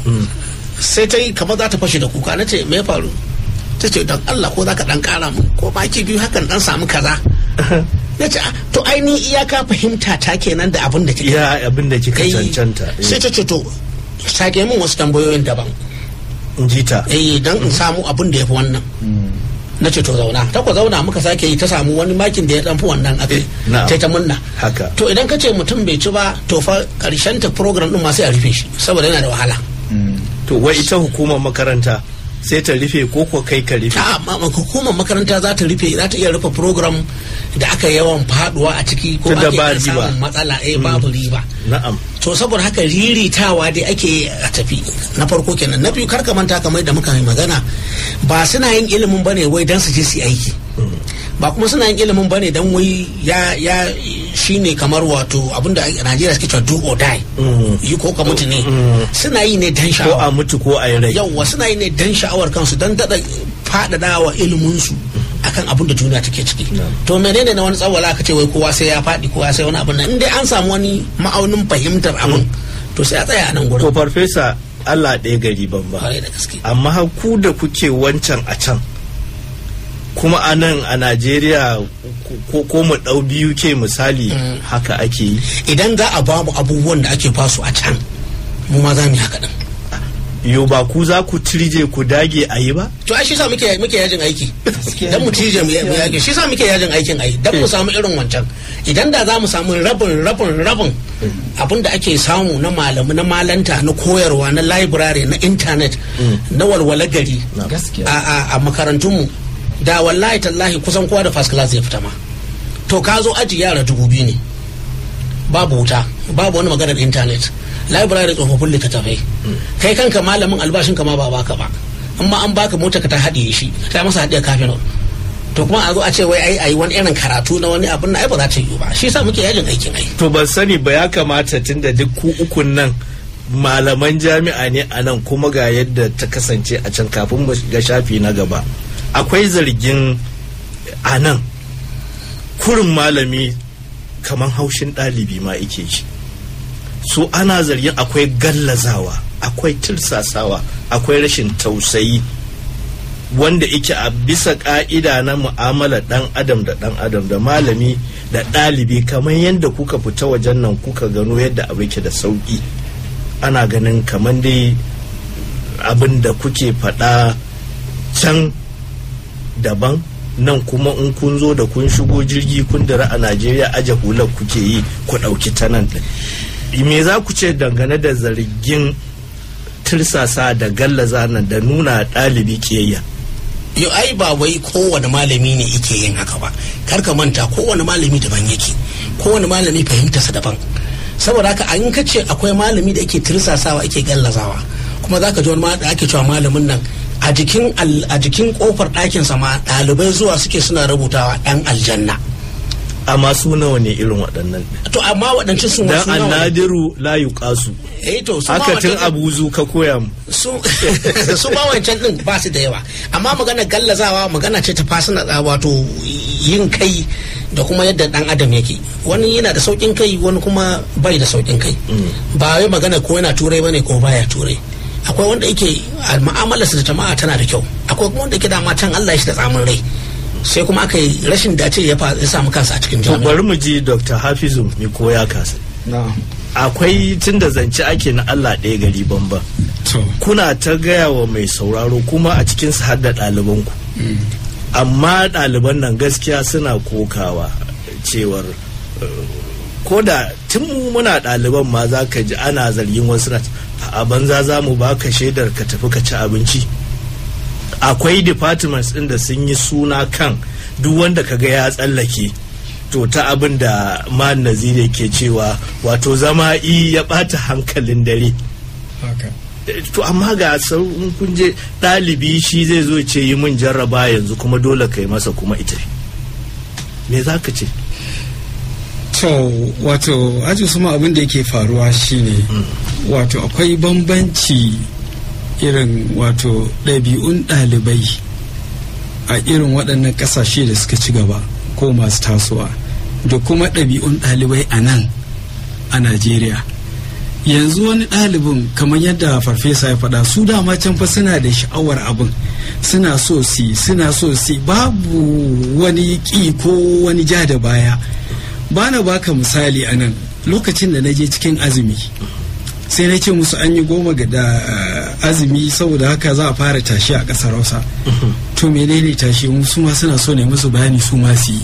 sai ta yi kamar za ta fashe da kuka na ce me ya faru ta ce don Allah ko za ka dan kara mu ko maki biyu hakan dan samu kaza na ce "Ah, to ainihin iyaka fahimta ta kenan da abin da kika ya abin da kika kai cancanta sai ta ce to sake min wasu tambayoyin daban in ji ta eh dan in samu abin da ya fi wannan na ce to zauna ta ku zauna muka sake yi ta samu wani makin da ya dan fi wannan aka na'am. ta ta munna haka to idan ka ce mutum bai ci ba to fa karshen ta program din ma sai a rufe shi saboda yana da wahala to wai ita hukumar makaranta sai ta rufe ko ko kai ka rufe a ma- ma- hukumar makaranta za ta rufe za ta iya rufe program da aka yawan faduwa a ciki ko Tunda ake ba iya riba. samun matsala eh babu riba na'am to saboda haka riritawa dai ake a tafi na farko kenan na biyu karka manta kamar da muka yi magana ba suna yin ilimin bane wai dan su je su yi aiki ba kuma suna yin ilimin bane dan wai ya ya shine kamar wato abinda a Najeriya suke cewa do or die yi ko ka mutu ne suna yi ne dan ko a sha'awa mutu ko a yi rai yawwa suna yi ne dan sha'awar kansu dan daɗa faɗaɗa wa iliminsu akan abin da duniya take ciki to menene na wani tsawala aka ce wai kowa sai ya faɗi kowa sai wani abin nan in dai an samu wani ma'aunin fahimtar abin to sai a tsaya a nan to gurin farfesa Allah ɗaya gari ban ba kwarai da gaske amma har ku da kuke wancan a can kuma a nan a Najeriya ko, ko mu ɗau biyu ke misali haka ake yi idan za a bamu abubuwan da ake basu a can mu ma za mu yi haka din yo ba ku za ku tirje ku dage a yi ba to ai shi sa muke muke yajin aiki dan mu tije mu mu yage shi sa muke yajin aikin ai dan mu samu irin wancan idan da za mu samu rabin rabin rabin abin da ake samu na malamu na malanta na koyarwa na library na internet na walwala gari gaskiya a a, a makarantunmu da wallahi tallahi kusan kowa da first class zai fita ma to ka zo aji yara dubu biyu ne babu wuta babu wani maganar internet library tsofaffin littattafai kai kanka malamin albashin ma ba baka ba amma an baka mota ka ta haɗiye shi ta masa haɗiye kafin to kuma a zo a ce wai ai ai wani irin karatu na wani abin na ai ba za ta yi ba shi yasa muke yajin aikin ai to ban sani ba ya kamata tunda duk ku ukun nan malaman jami'a ne a nan kuma ga yadda ta kasance a can kafin mu ga shafi na gaba akwai zargin a nan kurin malami kamar haushin ɗalibi ma ike shi so ana zargin akwai gallazawa akwai tirsasawa akwai rashin tausayi wanda ike a bisa ka'ida na mu'amala dan adam da dan adam da malami da ɗalibi kamar yadda kuka fita wajen nan kuka gano yadda abu yake da sauƙi ana ganin kamar dai abin da kuke faɗa can daban nan kuma in kun zo da kun shigo jirgi kun dara a najeriya aje hular kuke yi ku ɗauki ta nan ɗin me za ku ce dangane da zargin tirsasa da gallaza nan da nuna ɗalibi ƙiyayya yau ai ba wai kowane malami ne yake yin haka ba kar ka manta kowane malami daban yake kowane malami fahimtarsa daban saboda haka an ka ce akwai malami da ake tirsasawa ake gallazawa kuma za ka ji wani ma da ake cewa malamin nan a jikin al- a jikin kofar ɗakinsa ma ɗalibai zuwa suke suna rubutawa ɗan aljanna amma su nawa ne irin waɗannan ɗin? to amma waɗancan sun dan wasu nawa ne? annadiru la yuqasu eh to su ma haka tun waɗancan- abuzu ka koya mu su su ba wancan din ba su da yawa amma magana gallazawa magana ce ta fasina wato yin kai da kuma yadda dan adam yake wani yana da saukin kai wani kuma bai da saukin kai ba wai magana ko yana turai bane ko baya turai akwai wanda yake a mu'amalarsa da jama'a tana da kyau akwai kuma wanda yake da can Allah ya shi da tsamin rai sai kuma aka yi rashin dace ya fa- ya samu kansa a cikin to jami'a bari mu ji dr hafizu mai koya kasa na'am akwai tun da zance ake na allah ɗaya gari bamba to kuna ta gaya wa mai sauraro kuma a cikin su har da ɗalibanku amma ɗaliban nan gaskiya suna kokawa cewar eh, ko da tun mu muna ɗaliban ma za ka ji ana zargin wasu na a banza za mu baka shaidar ka tafi ka ci abinci akwai departments ɗin da sun yi suna kan duk wanda kaga ya tsallake to ta abin da man nazire ke cewa wato zama i ya bata hankalin dare haka to amma ga sauran kun je ɗalibi shi zai zo ce yi min jarraba yanzu kuma dole kai masa kuma ita me za ka ce to wato aji suma abin da yake faruwa shine wato akwai bambanci irin wato ɗabi'un ɗalibai a irin waɗannan ƙasashe da suka ci gaba ko masu tasowa da kuma ɗabi'un ɗalibai a nan a najeriya yanzu wani ɗalibin kamar yadda farfesa ya faɗa su dama can fa suna da sha'awar abin suna so si suna so si babu wani ƙi ko wani ja da baya ba na baka misali a nan lokacin da na je cikin azumi sai na ce musu an yi goma ga da uh, azumi saboda haka za a fara tashi a ƙasar hausa to menene tashi su ma suna so ne musu bayani su ma su yi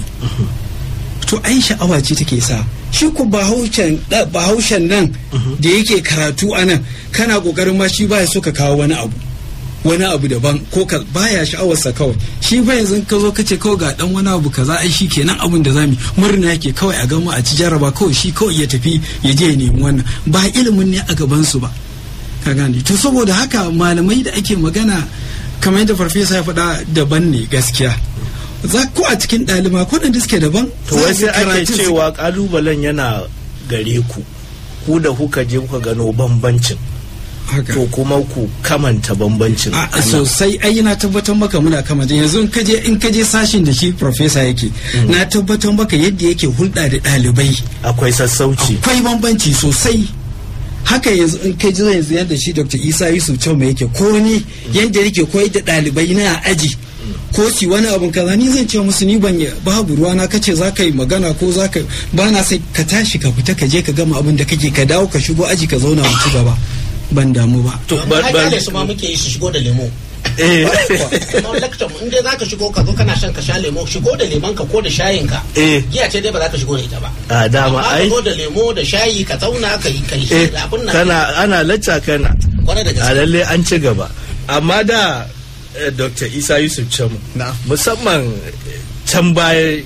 to ai sha'awa ce take sa shi ku bahaushen nan da yake karatu a nan kana kokarin ma shi baya so ka kawo wani abu wani abu daban ko ka baya sha'awarsa kawai shi fa yanzu ka zo ka ce kawai ga dan wani abu kaza ai shi kenan abin da zamu murna yake kawai a gama a ci jaraba kawai shi kawai ya tafi ya je ya nemi wannan ba ilimin ne a gaban su ba ka gane to saboda haka malamai da ake magana kamar yadda farfesa ya faɗa daban ne gaskiya za ko a cikin ɗaliba ko da suke daban to wai sai ake cewa kalubalen yana gare ku ku da kuka je kuka gano bambancin to kuma ku kamanta bambancin a sosai ai yana tabbatar maka muna kamanta yanzu in kaje in kaje sashin da shi professor yake na tabbatar maka yadda yake hulɗa da ɗalibai akwai sassauci akwai bambanci sosai haka yanzu in kai ji yanzu yadda shi dr isa yusuf choma yake ko ni yadda yake koyar da ɗalibai na aji ko si wani abun kaza ni zan ce musu ni ban babu ruwa na kace za ka yi magana ko za ka ba na sai ka tashi ka fita ka je ka gama abin da kake ka dawo ka shigo aji ka zauna mu ci gaba ban damu ba to ba ba su ma muke yi su shigo da lemo eh kuma lecture in dai zaka shigo ka zo kana shan ka sha lemo shigo da lemon ka ko da shayin ka eh giya ce dai ba za ka shigo da ita ba a dama amma ka ai zo da lemo da shayi ka zauna ka yi kai eh abin nan kana ana lacca kana kwarai da a gaske lalle an ci gaba amma da eh, dr isa yusuf chamu na musamman eh, can baya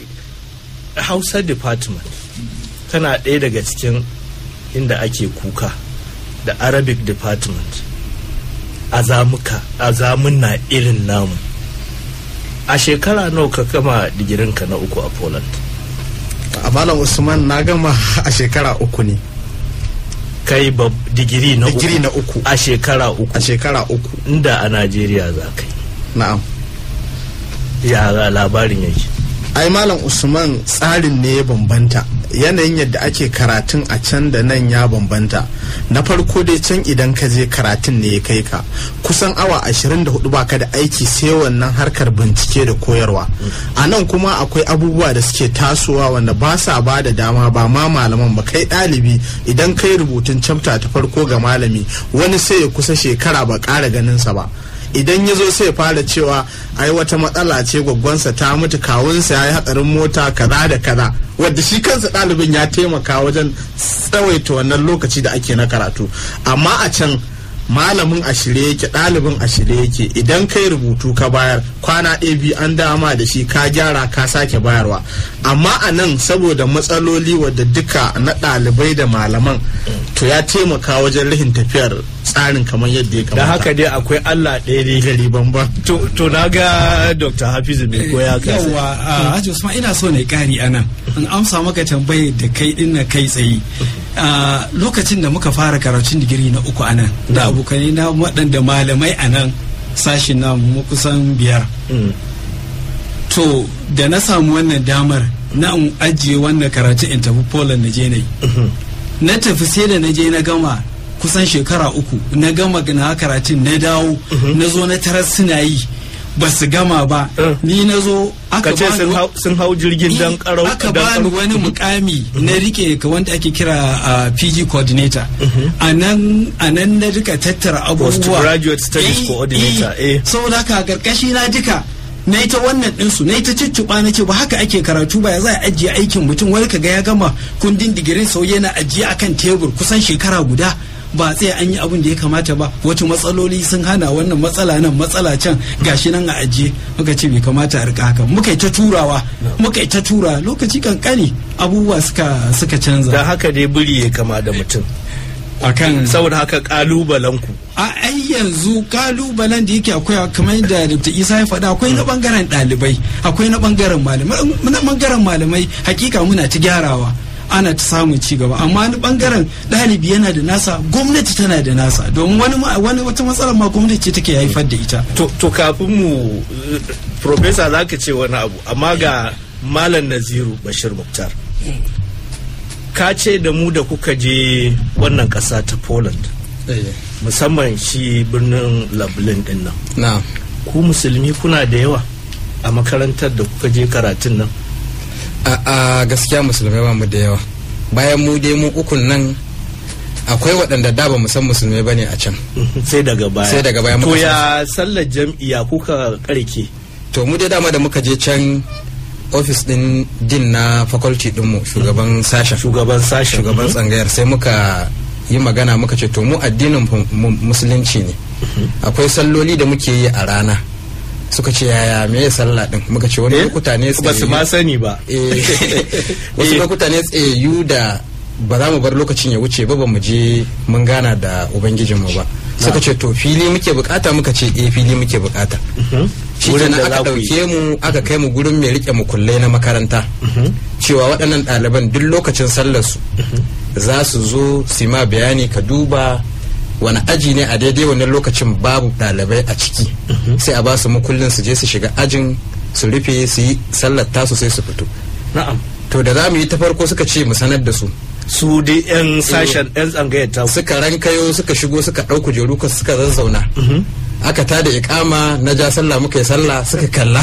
hausa department tana ɗaya daga cikin inda ake kuka da arabic department a zamuka a zamuna irin namu a shekara nawa ka kama digirinka na uku a poland a malam usman na gama a shekara uku ne kai bab digiri na digiri uku na uku a shekara uku a shekara uku inda a najeriya za ka na'am yi ya labarin yake ai malam usman tsarin ne ya bambanta yanayin yadda ake karatun a can da nan ya bambanta na farko dai can idan ka je karatun ne ya kai ka kusan awa 24 baka da aiki sai wannan harkar bincike da koyarwa a nan kuma akwai abubuwa da suke tasowa wanda ba sa ba da dama ba ma malaman ba kai ɗalibi idan kai rubutun chapter ta farko ga malami wani sai ya kusa shekara ba ƙara ganinsa ba idan ya zo sai fara cewa ai wata matsala ce gwaggwansa ta mutu kawunsa ya yi hatsarin mota kaza da kaza wadda shi kansa ɗalibin ya taimaka wajen tsawaita wannan lokaci da ake na karatu amma a can malamin a shirye yake ɗalibin a shirye yake idan kai rubutu ka bayar kwana ɗaya biyu an dama da shi ka gyara ka sake bayarwa amma a nan saboda matsaloli wadda duka na ɗalibai da malaman to ya taimaka wajen rahin tafiyar tsarin kamar yadda ya da kamata haka dai akwai allah ɗaya ne gari banban to, to na ga dr hafizu mai koya ka yawa a Haji Usman ina so na kari a nan in amsa maka tambayar da kai din na kai tsaye a lokacin da muka fara karatun digiri na uku a nan da abokanai na waɗanda malamai a nan sashin na mu kusan biyar Mm. to da na samu wannan damar na in ajiye wannan karatun in tafi Poland na je na yi na tafi sai da na je na gama kusan shekara uku na gama na karatun na dawo na zo na tarar suna yi ba su gama ba Uh. ni na zo ka aka ce bani sun wa- hau- sun hau jirgin dan karau aka dan bani karau. wani mukami na rike ka wanda ake kira a PG coordinator a nan a nan na duka tattara abubuwa Postgraduate Studies Eh, Coordinator, eh. saboda haka a karkashi na duka na yi ta wannan ɗinsu na yi ta cicciɓa na ce ba haka ake karatu ba ya za a ajiye aikin mutum wani kaga ya gama kundin digirin sau yana ajiye akan tebur kusan shekara guda ba sai an yi abin da ya kamata ba wata matsaloli sun hana wannan matsala nan matsala can gashi nan a ajiye muka ce bai kamata a rika haka muka yi ta turawa muka yi ta tura lokaci kankani abubuwa suka suka canza da haka dai biri ya kama da mutum akan saboda haka kalubalen ku a ai yanzu kalubalen da yake akwai kamar yadda Dr. Isa ya faɗa akwai na bangaren ɗalibai akwai na bangaren malamai na bangaren malamai hakika muna ta gyarawa ana ta samun ci gaba amma wani bangaren ɗalibi yana da nasa gwamnati tana da nasa domin wani wani wata matsalar ma gwamnati ce take haifar da ita to, to kafin mu profesa za ka ce wani abu amma ga malam naziru bashir muktar ka ce da mu da kuka je wannan ƙasa ta poland musamman shi birnin lublin din nan na ku musulmi kuna da yawa a makarantar da kuka je karatun nan a a gaskiya musulmai ba mu da yawa bayan mu dai mu ukun nan akwai waɗanda da ba mu san musulmai bane a can sai daga baya Sai daga baya to muka ya sallar jam'iyya kuka karke to mu dai dama da muka je can ofis din din na faculty dinmu shugaban sashen shugaban sashen shugaban tsangayar sai muka yi magana muka ce to mu addinin mu- mu- musulunci ne akwai salloli da muke yi a rana suka ce yaya me ya sallah din muka ce wani Eh? lokuta ne ba su ma sani ba Eh, wasu Eh. lokuta ne tsayayyu da ba za mu bar lokacin ya wuce ba ba mu je mun gana da ubangijinmu ba suka ce to fili muke bukata muka ce eh fili muke bukata shi Wurin kenan da aka za ku yi. dauke mu aka kai mu gurin mai rike mukullai na makaranta cewa waɗannan ɗaliban duk lokacin sallar su za su zo su yi ma bayani ka duba wani aji ne a daidai wannan lokacin babu ɗalibai a ciki sai a ba su mukullin su je su shiga ajin su rufe su yi sallar tasu sai su fito na'am to da za mu yi ta farko suka ce mu sanar da su su dai yan sashen yan tsangayar ta suka rankayo suka shigo suka ɗau kujeru ka suka zazzauna aka tada ikama na ja sallah muka yi sallah suka kalla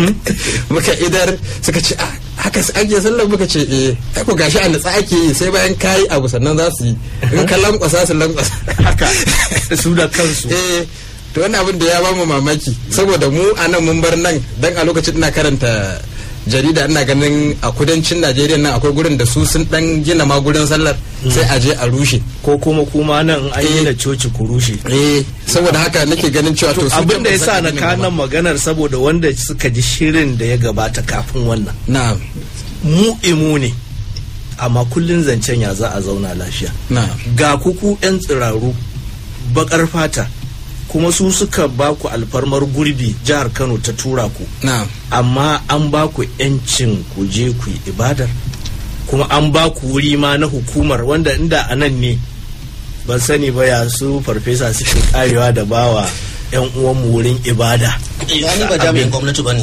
muka idar suka ce "Ah, haka su ake sallah muka ce eh ai ko gashi a natsa ake yi sai bayan kayi abu sannan za su yi in ka lankwasa su lankwasa haka su da kansu eh to wannan abin da ya bamu mamaki saboda mu a nan mun bar nan dan a lokacin ina karanta jarida ina ganin a kudancin najeriya nan akwai gurin da su sun dan gina ma gurin sallar sai a je a rushe ko kuma kuma nan an yi Eh. na coci ku rushe eh saboda haka nake ganin cewa to su abin da ya sa na kan kanan maganar saboda wanda suka ji shirin da ya gabata kafin wannan na mu imu ne amma kullun zancen ya za a zauna lafiya na ga kuku 'yan tsiraru bakar fata kuma su suka ba ku alfarmar gurbi jihar kano ta tura ku na amma an ba ku 'yancin ku je ku yi ibadar kuma an ba ku wuri ma na hukumar wanda inda a nan ne ban sani ba ya su farfesa suke karewa da bawa 'yan uwanmu wurin ibada ni ba jami'in gwamnati ba ne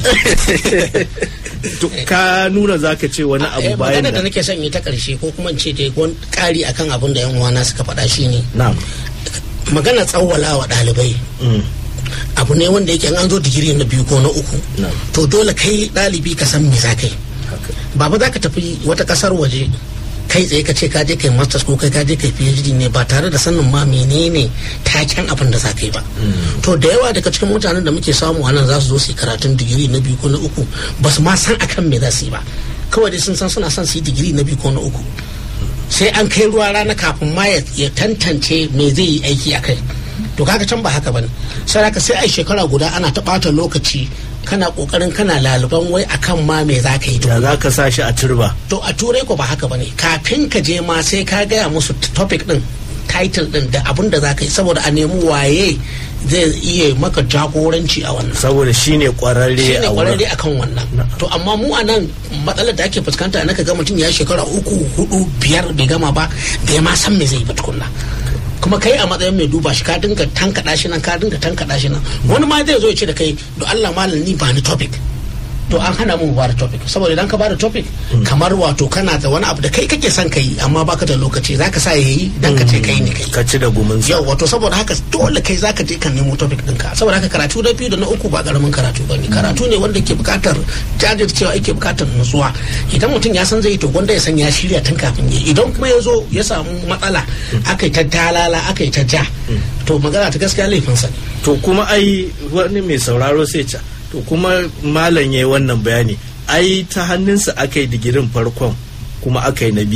To, ka nuna zaka ce wani abu Eh, bayan magana da da nake son yi ta karshe ko kuma in ce dai wani ƙari akan abin da yan uwana suka faɗa shine na'am magana tsawwala wa ɗalibai Mm. abu ne wanda yake in an zo digiri na biyu ko na uku Na'am. to dole kai ɗalibi ka san me za ka yi haka ba ba za ka tafi wata ƙasar waje kai tsaye ka ce ka je kai masters ko kai ka je kai phd ne ba tare da sanin ma menene taken abin da za ka yi ba to da yawa daga cikin mutanen da muke samu a nan za su zo su yi karatun digiri na biyu ko na uku ba su ma san akan me za su yi ba kawai dai sun san suna son su yi digiri na biyu ko na uku sai an kai ruwa rana kafin ma ya ya tantance me zai yi aiki a kai to kaga can ba haka bane sai haka sai ai shekara guda ana ta ɓata lokaci kana kokarin kana laluban wai akan ma me za ka yi da za ka sa shi a turba to a turai ko ba haka bane kafin ka je ma sai ka gaya musu topic din title din da abin da za ka yi saboda a nemi waye zai iya maka jagoranci a wannan saboda shine kwararre shi ne a kwararre wurin akan wannan to amma mu a nan matsalar da ake fuskanta na ga mutum ya shekara uku hudu biyar bai gama ba bai ma san me zai yi ba tukunna kuma kai a matsayin mai duba shi ka dinga tankaɗa shi nan ka dinga tankaɗa shi nan wani ma zai zo ya ce da kai do Allah malam ni ba ni topic to an hana mu ba da topic saboda idan ka ba da topic kamar wato kana da wani abu da kai kake son kai amma baka da lokaci zaka sa yayi dan ka ce kai ne kai ka ci da gumin sa yau wato saboda haka dole kai zaka je ka nemo topic ɗinka saboda haka karatu na biyu da na uku ba karamin karatu ba ne karatu ne wanda ke bukatar jajircewa yake bukatar nutsuwa idan mutum ya san zai yi to gwanda ya san ya shirya tun kafin ya idan kuma ya zo ya samu matsala aka yi ta dalala aka yi ta ja to magana ta gaskiya laifinsa ne to kuma ai wani mai sauraro sai ca to kuma malam yayi wannan bayani ai ta hannunsa aka yi digirin farkon kuma aka yi na biyun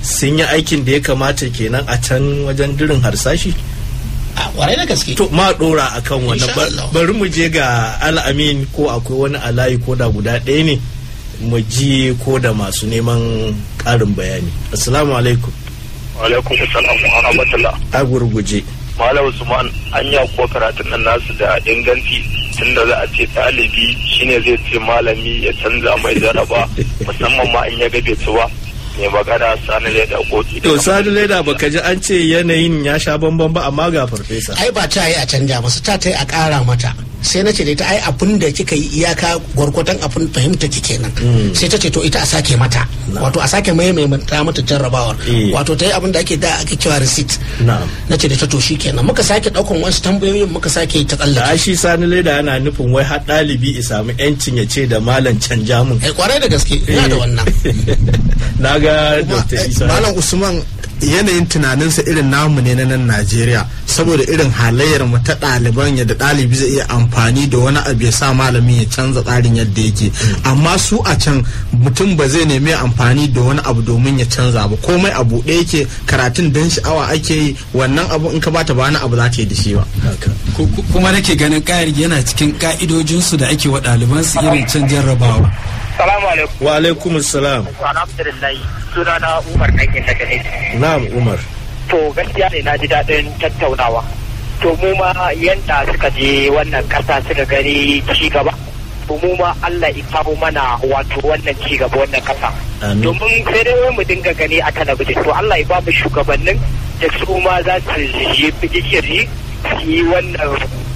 sun yi aikin da ya kamata kenan a can wajen dirin harsashi a kwarai da gaske to ma dora akan wannan Insha Ba- Allah. bari mu je ga al'amin ko akwai wani alayi ko da guda ɗaya ne mu ji ko da masu neman ƙarin bayani assalamu alaikum alaikum salam wa rahmatullah a gurguje malam usman an ya kuwa karatun nan nasu da inganci tunda za a ce ɗalibi shine zai ce malami ya canza mai jaraba musamman ma in ya ga bai ci ba mai magana sani ne da koki to sadu leda baka ji an ce yanayin ya sha bamban ba amma ga farfesa ai ba ta yi a canja masa ta ta yi a ƙara mata sai na ce da ita ai abin da kika yi iyaka gwargwadon abin fahimta ki kenan sai ta ce to ita a sake mata wato a sake maimaita mata jarrabawar Eh. wato ta yi abin da ake da ake cewa receipt na'am na ce da ta to shi kenan muka sake ɗaukan wasu tambayoyin muka sake ta da tsallake shi sani leda yana nufin wai har ɗalibi ya samu yancin ya ce da malam canja mun ai kwarai da gaske ina da wannan na ga Kuma, dr eh, isa Malam Usman yanayin tunaninsa irin namu ne na nan Najeriya saboda irin halayyar mu ta ɗaliban yadda ɗalibi zai iya amfani da wani abu ya sa malamin ya canza tsarin yadda yake amma su a can mutum ba zai nemi amfani da wani abu domin ya canza ba komai abu ɗaya yake karatun dan sha'awa ake yi wannan abu in ka bata ba wani abu za ta yi da shi ba Ku- ku- kuma nake ganin ƙari yana cikin ƙa'idojinsu da ake wa ɗalibansu irin can jarrabawa salamu alaikum wa alaikum salam alhamdulillah suna na umar ɗankin daga ne na'am umar to gaskiya ne na ji daɗin tattaunawa to mu ma yanda suka je wannan ƙasa suka gani ci gaba to mu ma Allah ya kawo mana wato wannan ci gaba wannan ƙasa Amin. domin sai dai wai mu dinga gani a talabijin to Allah ya ba mu shugabannin da su ma za su yi fikiri su yi wannan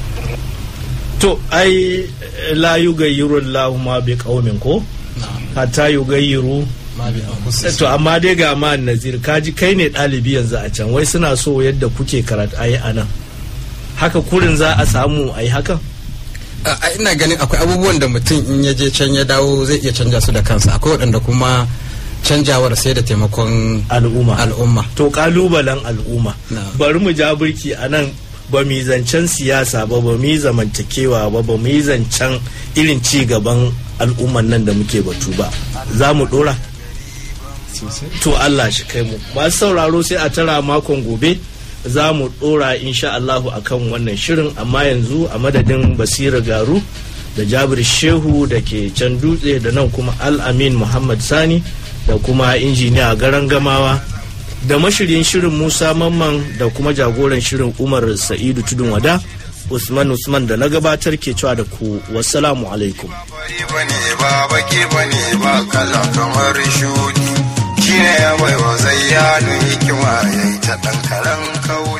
to ai la yugayyiru Allahu ma bi qaumin ko hatta yugayyiru to amma dai ga ma nazir kaji kai ne ɗalibi yanzu a can wai suna so yadda kuke karatu ayi anan haka kurin za a samu ayi hakan A- a ina ganin akwai abubuwan da mutum in ya je can ya dawo zai iya canja su da kansa akwai waɗanda kuma canjawar sai da taimakon al'umma al'umma to kalubalen al'umma Na'am. bari mu ja birki a nan ba mu yi zancen siyasa ba ba mu yi zamantakewa ba ba mu yi zancen irin ci gaban al'umman nan da muke batu ba za mu dora to Allah shi kai mu masu sauraro sai a tara makon gobe za mu dora insha Allahu akan wannan shirin amma yanzu a madadin basira garu da jabir shehu da ke can dutse da nan kuma al-amin muhammad sani da kuma injiniya garan gamawa da mashiryin shirin musa mamman da kuma jagoran shirin umar sa'idu tudun wada usman usman da na gabatar ke cewa da ku wassalamu alaikum fari bane ba baki bane ba kala kamar shudi shine ya baiwa zayyanu hikima yayi ta ɗan karan kauri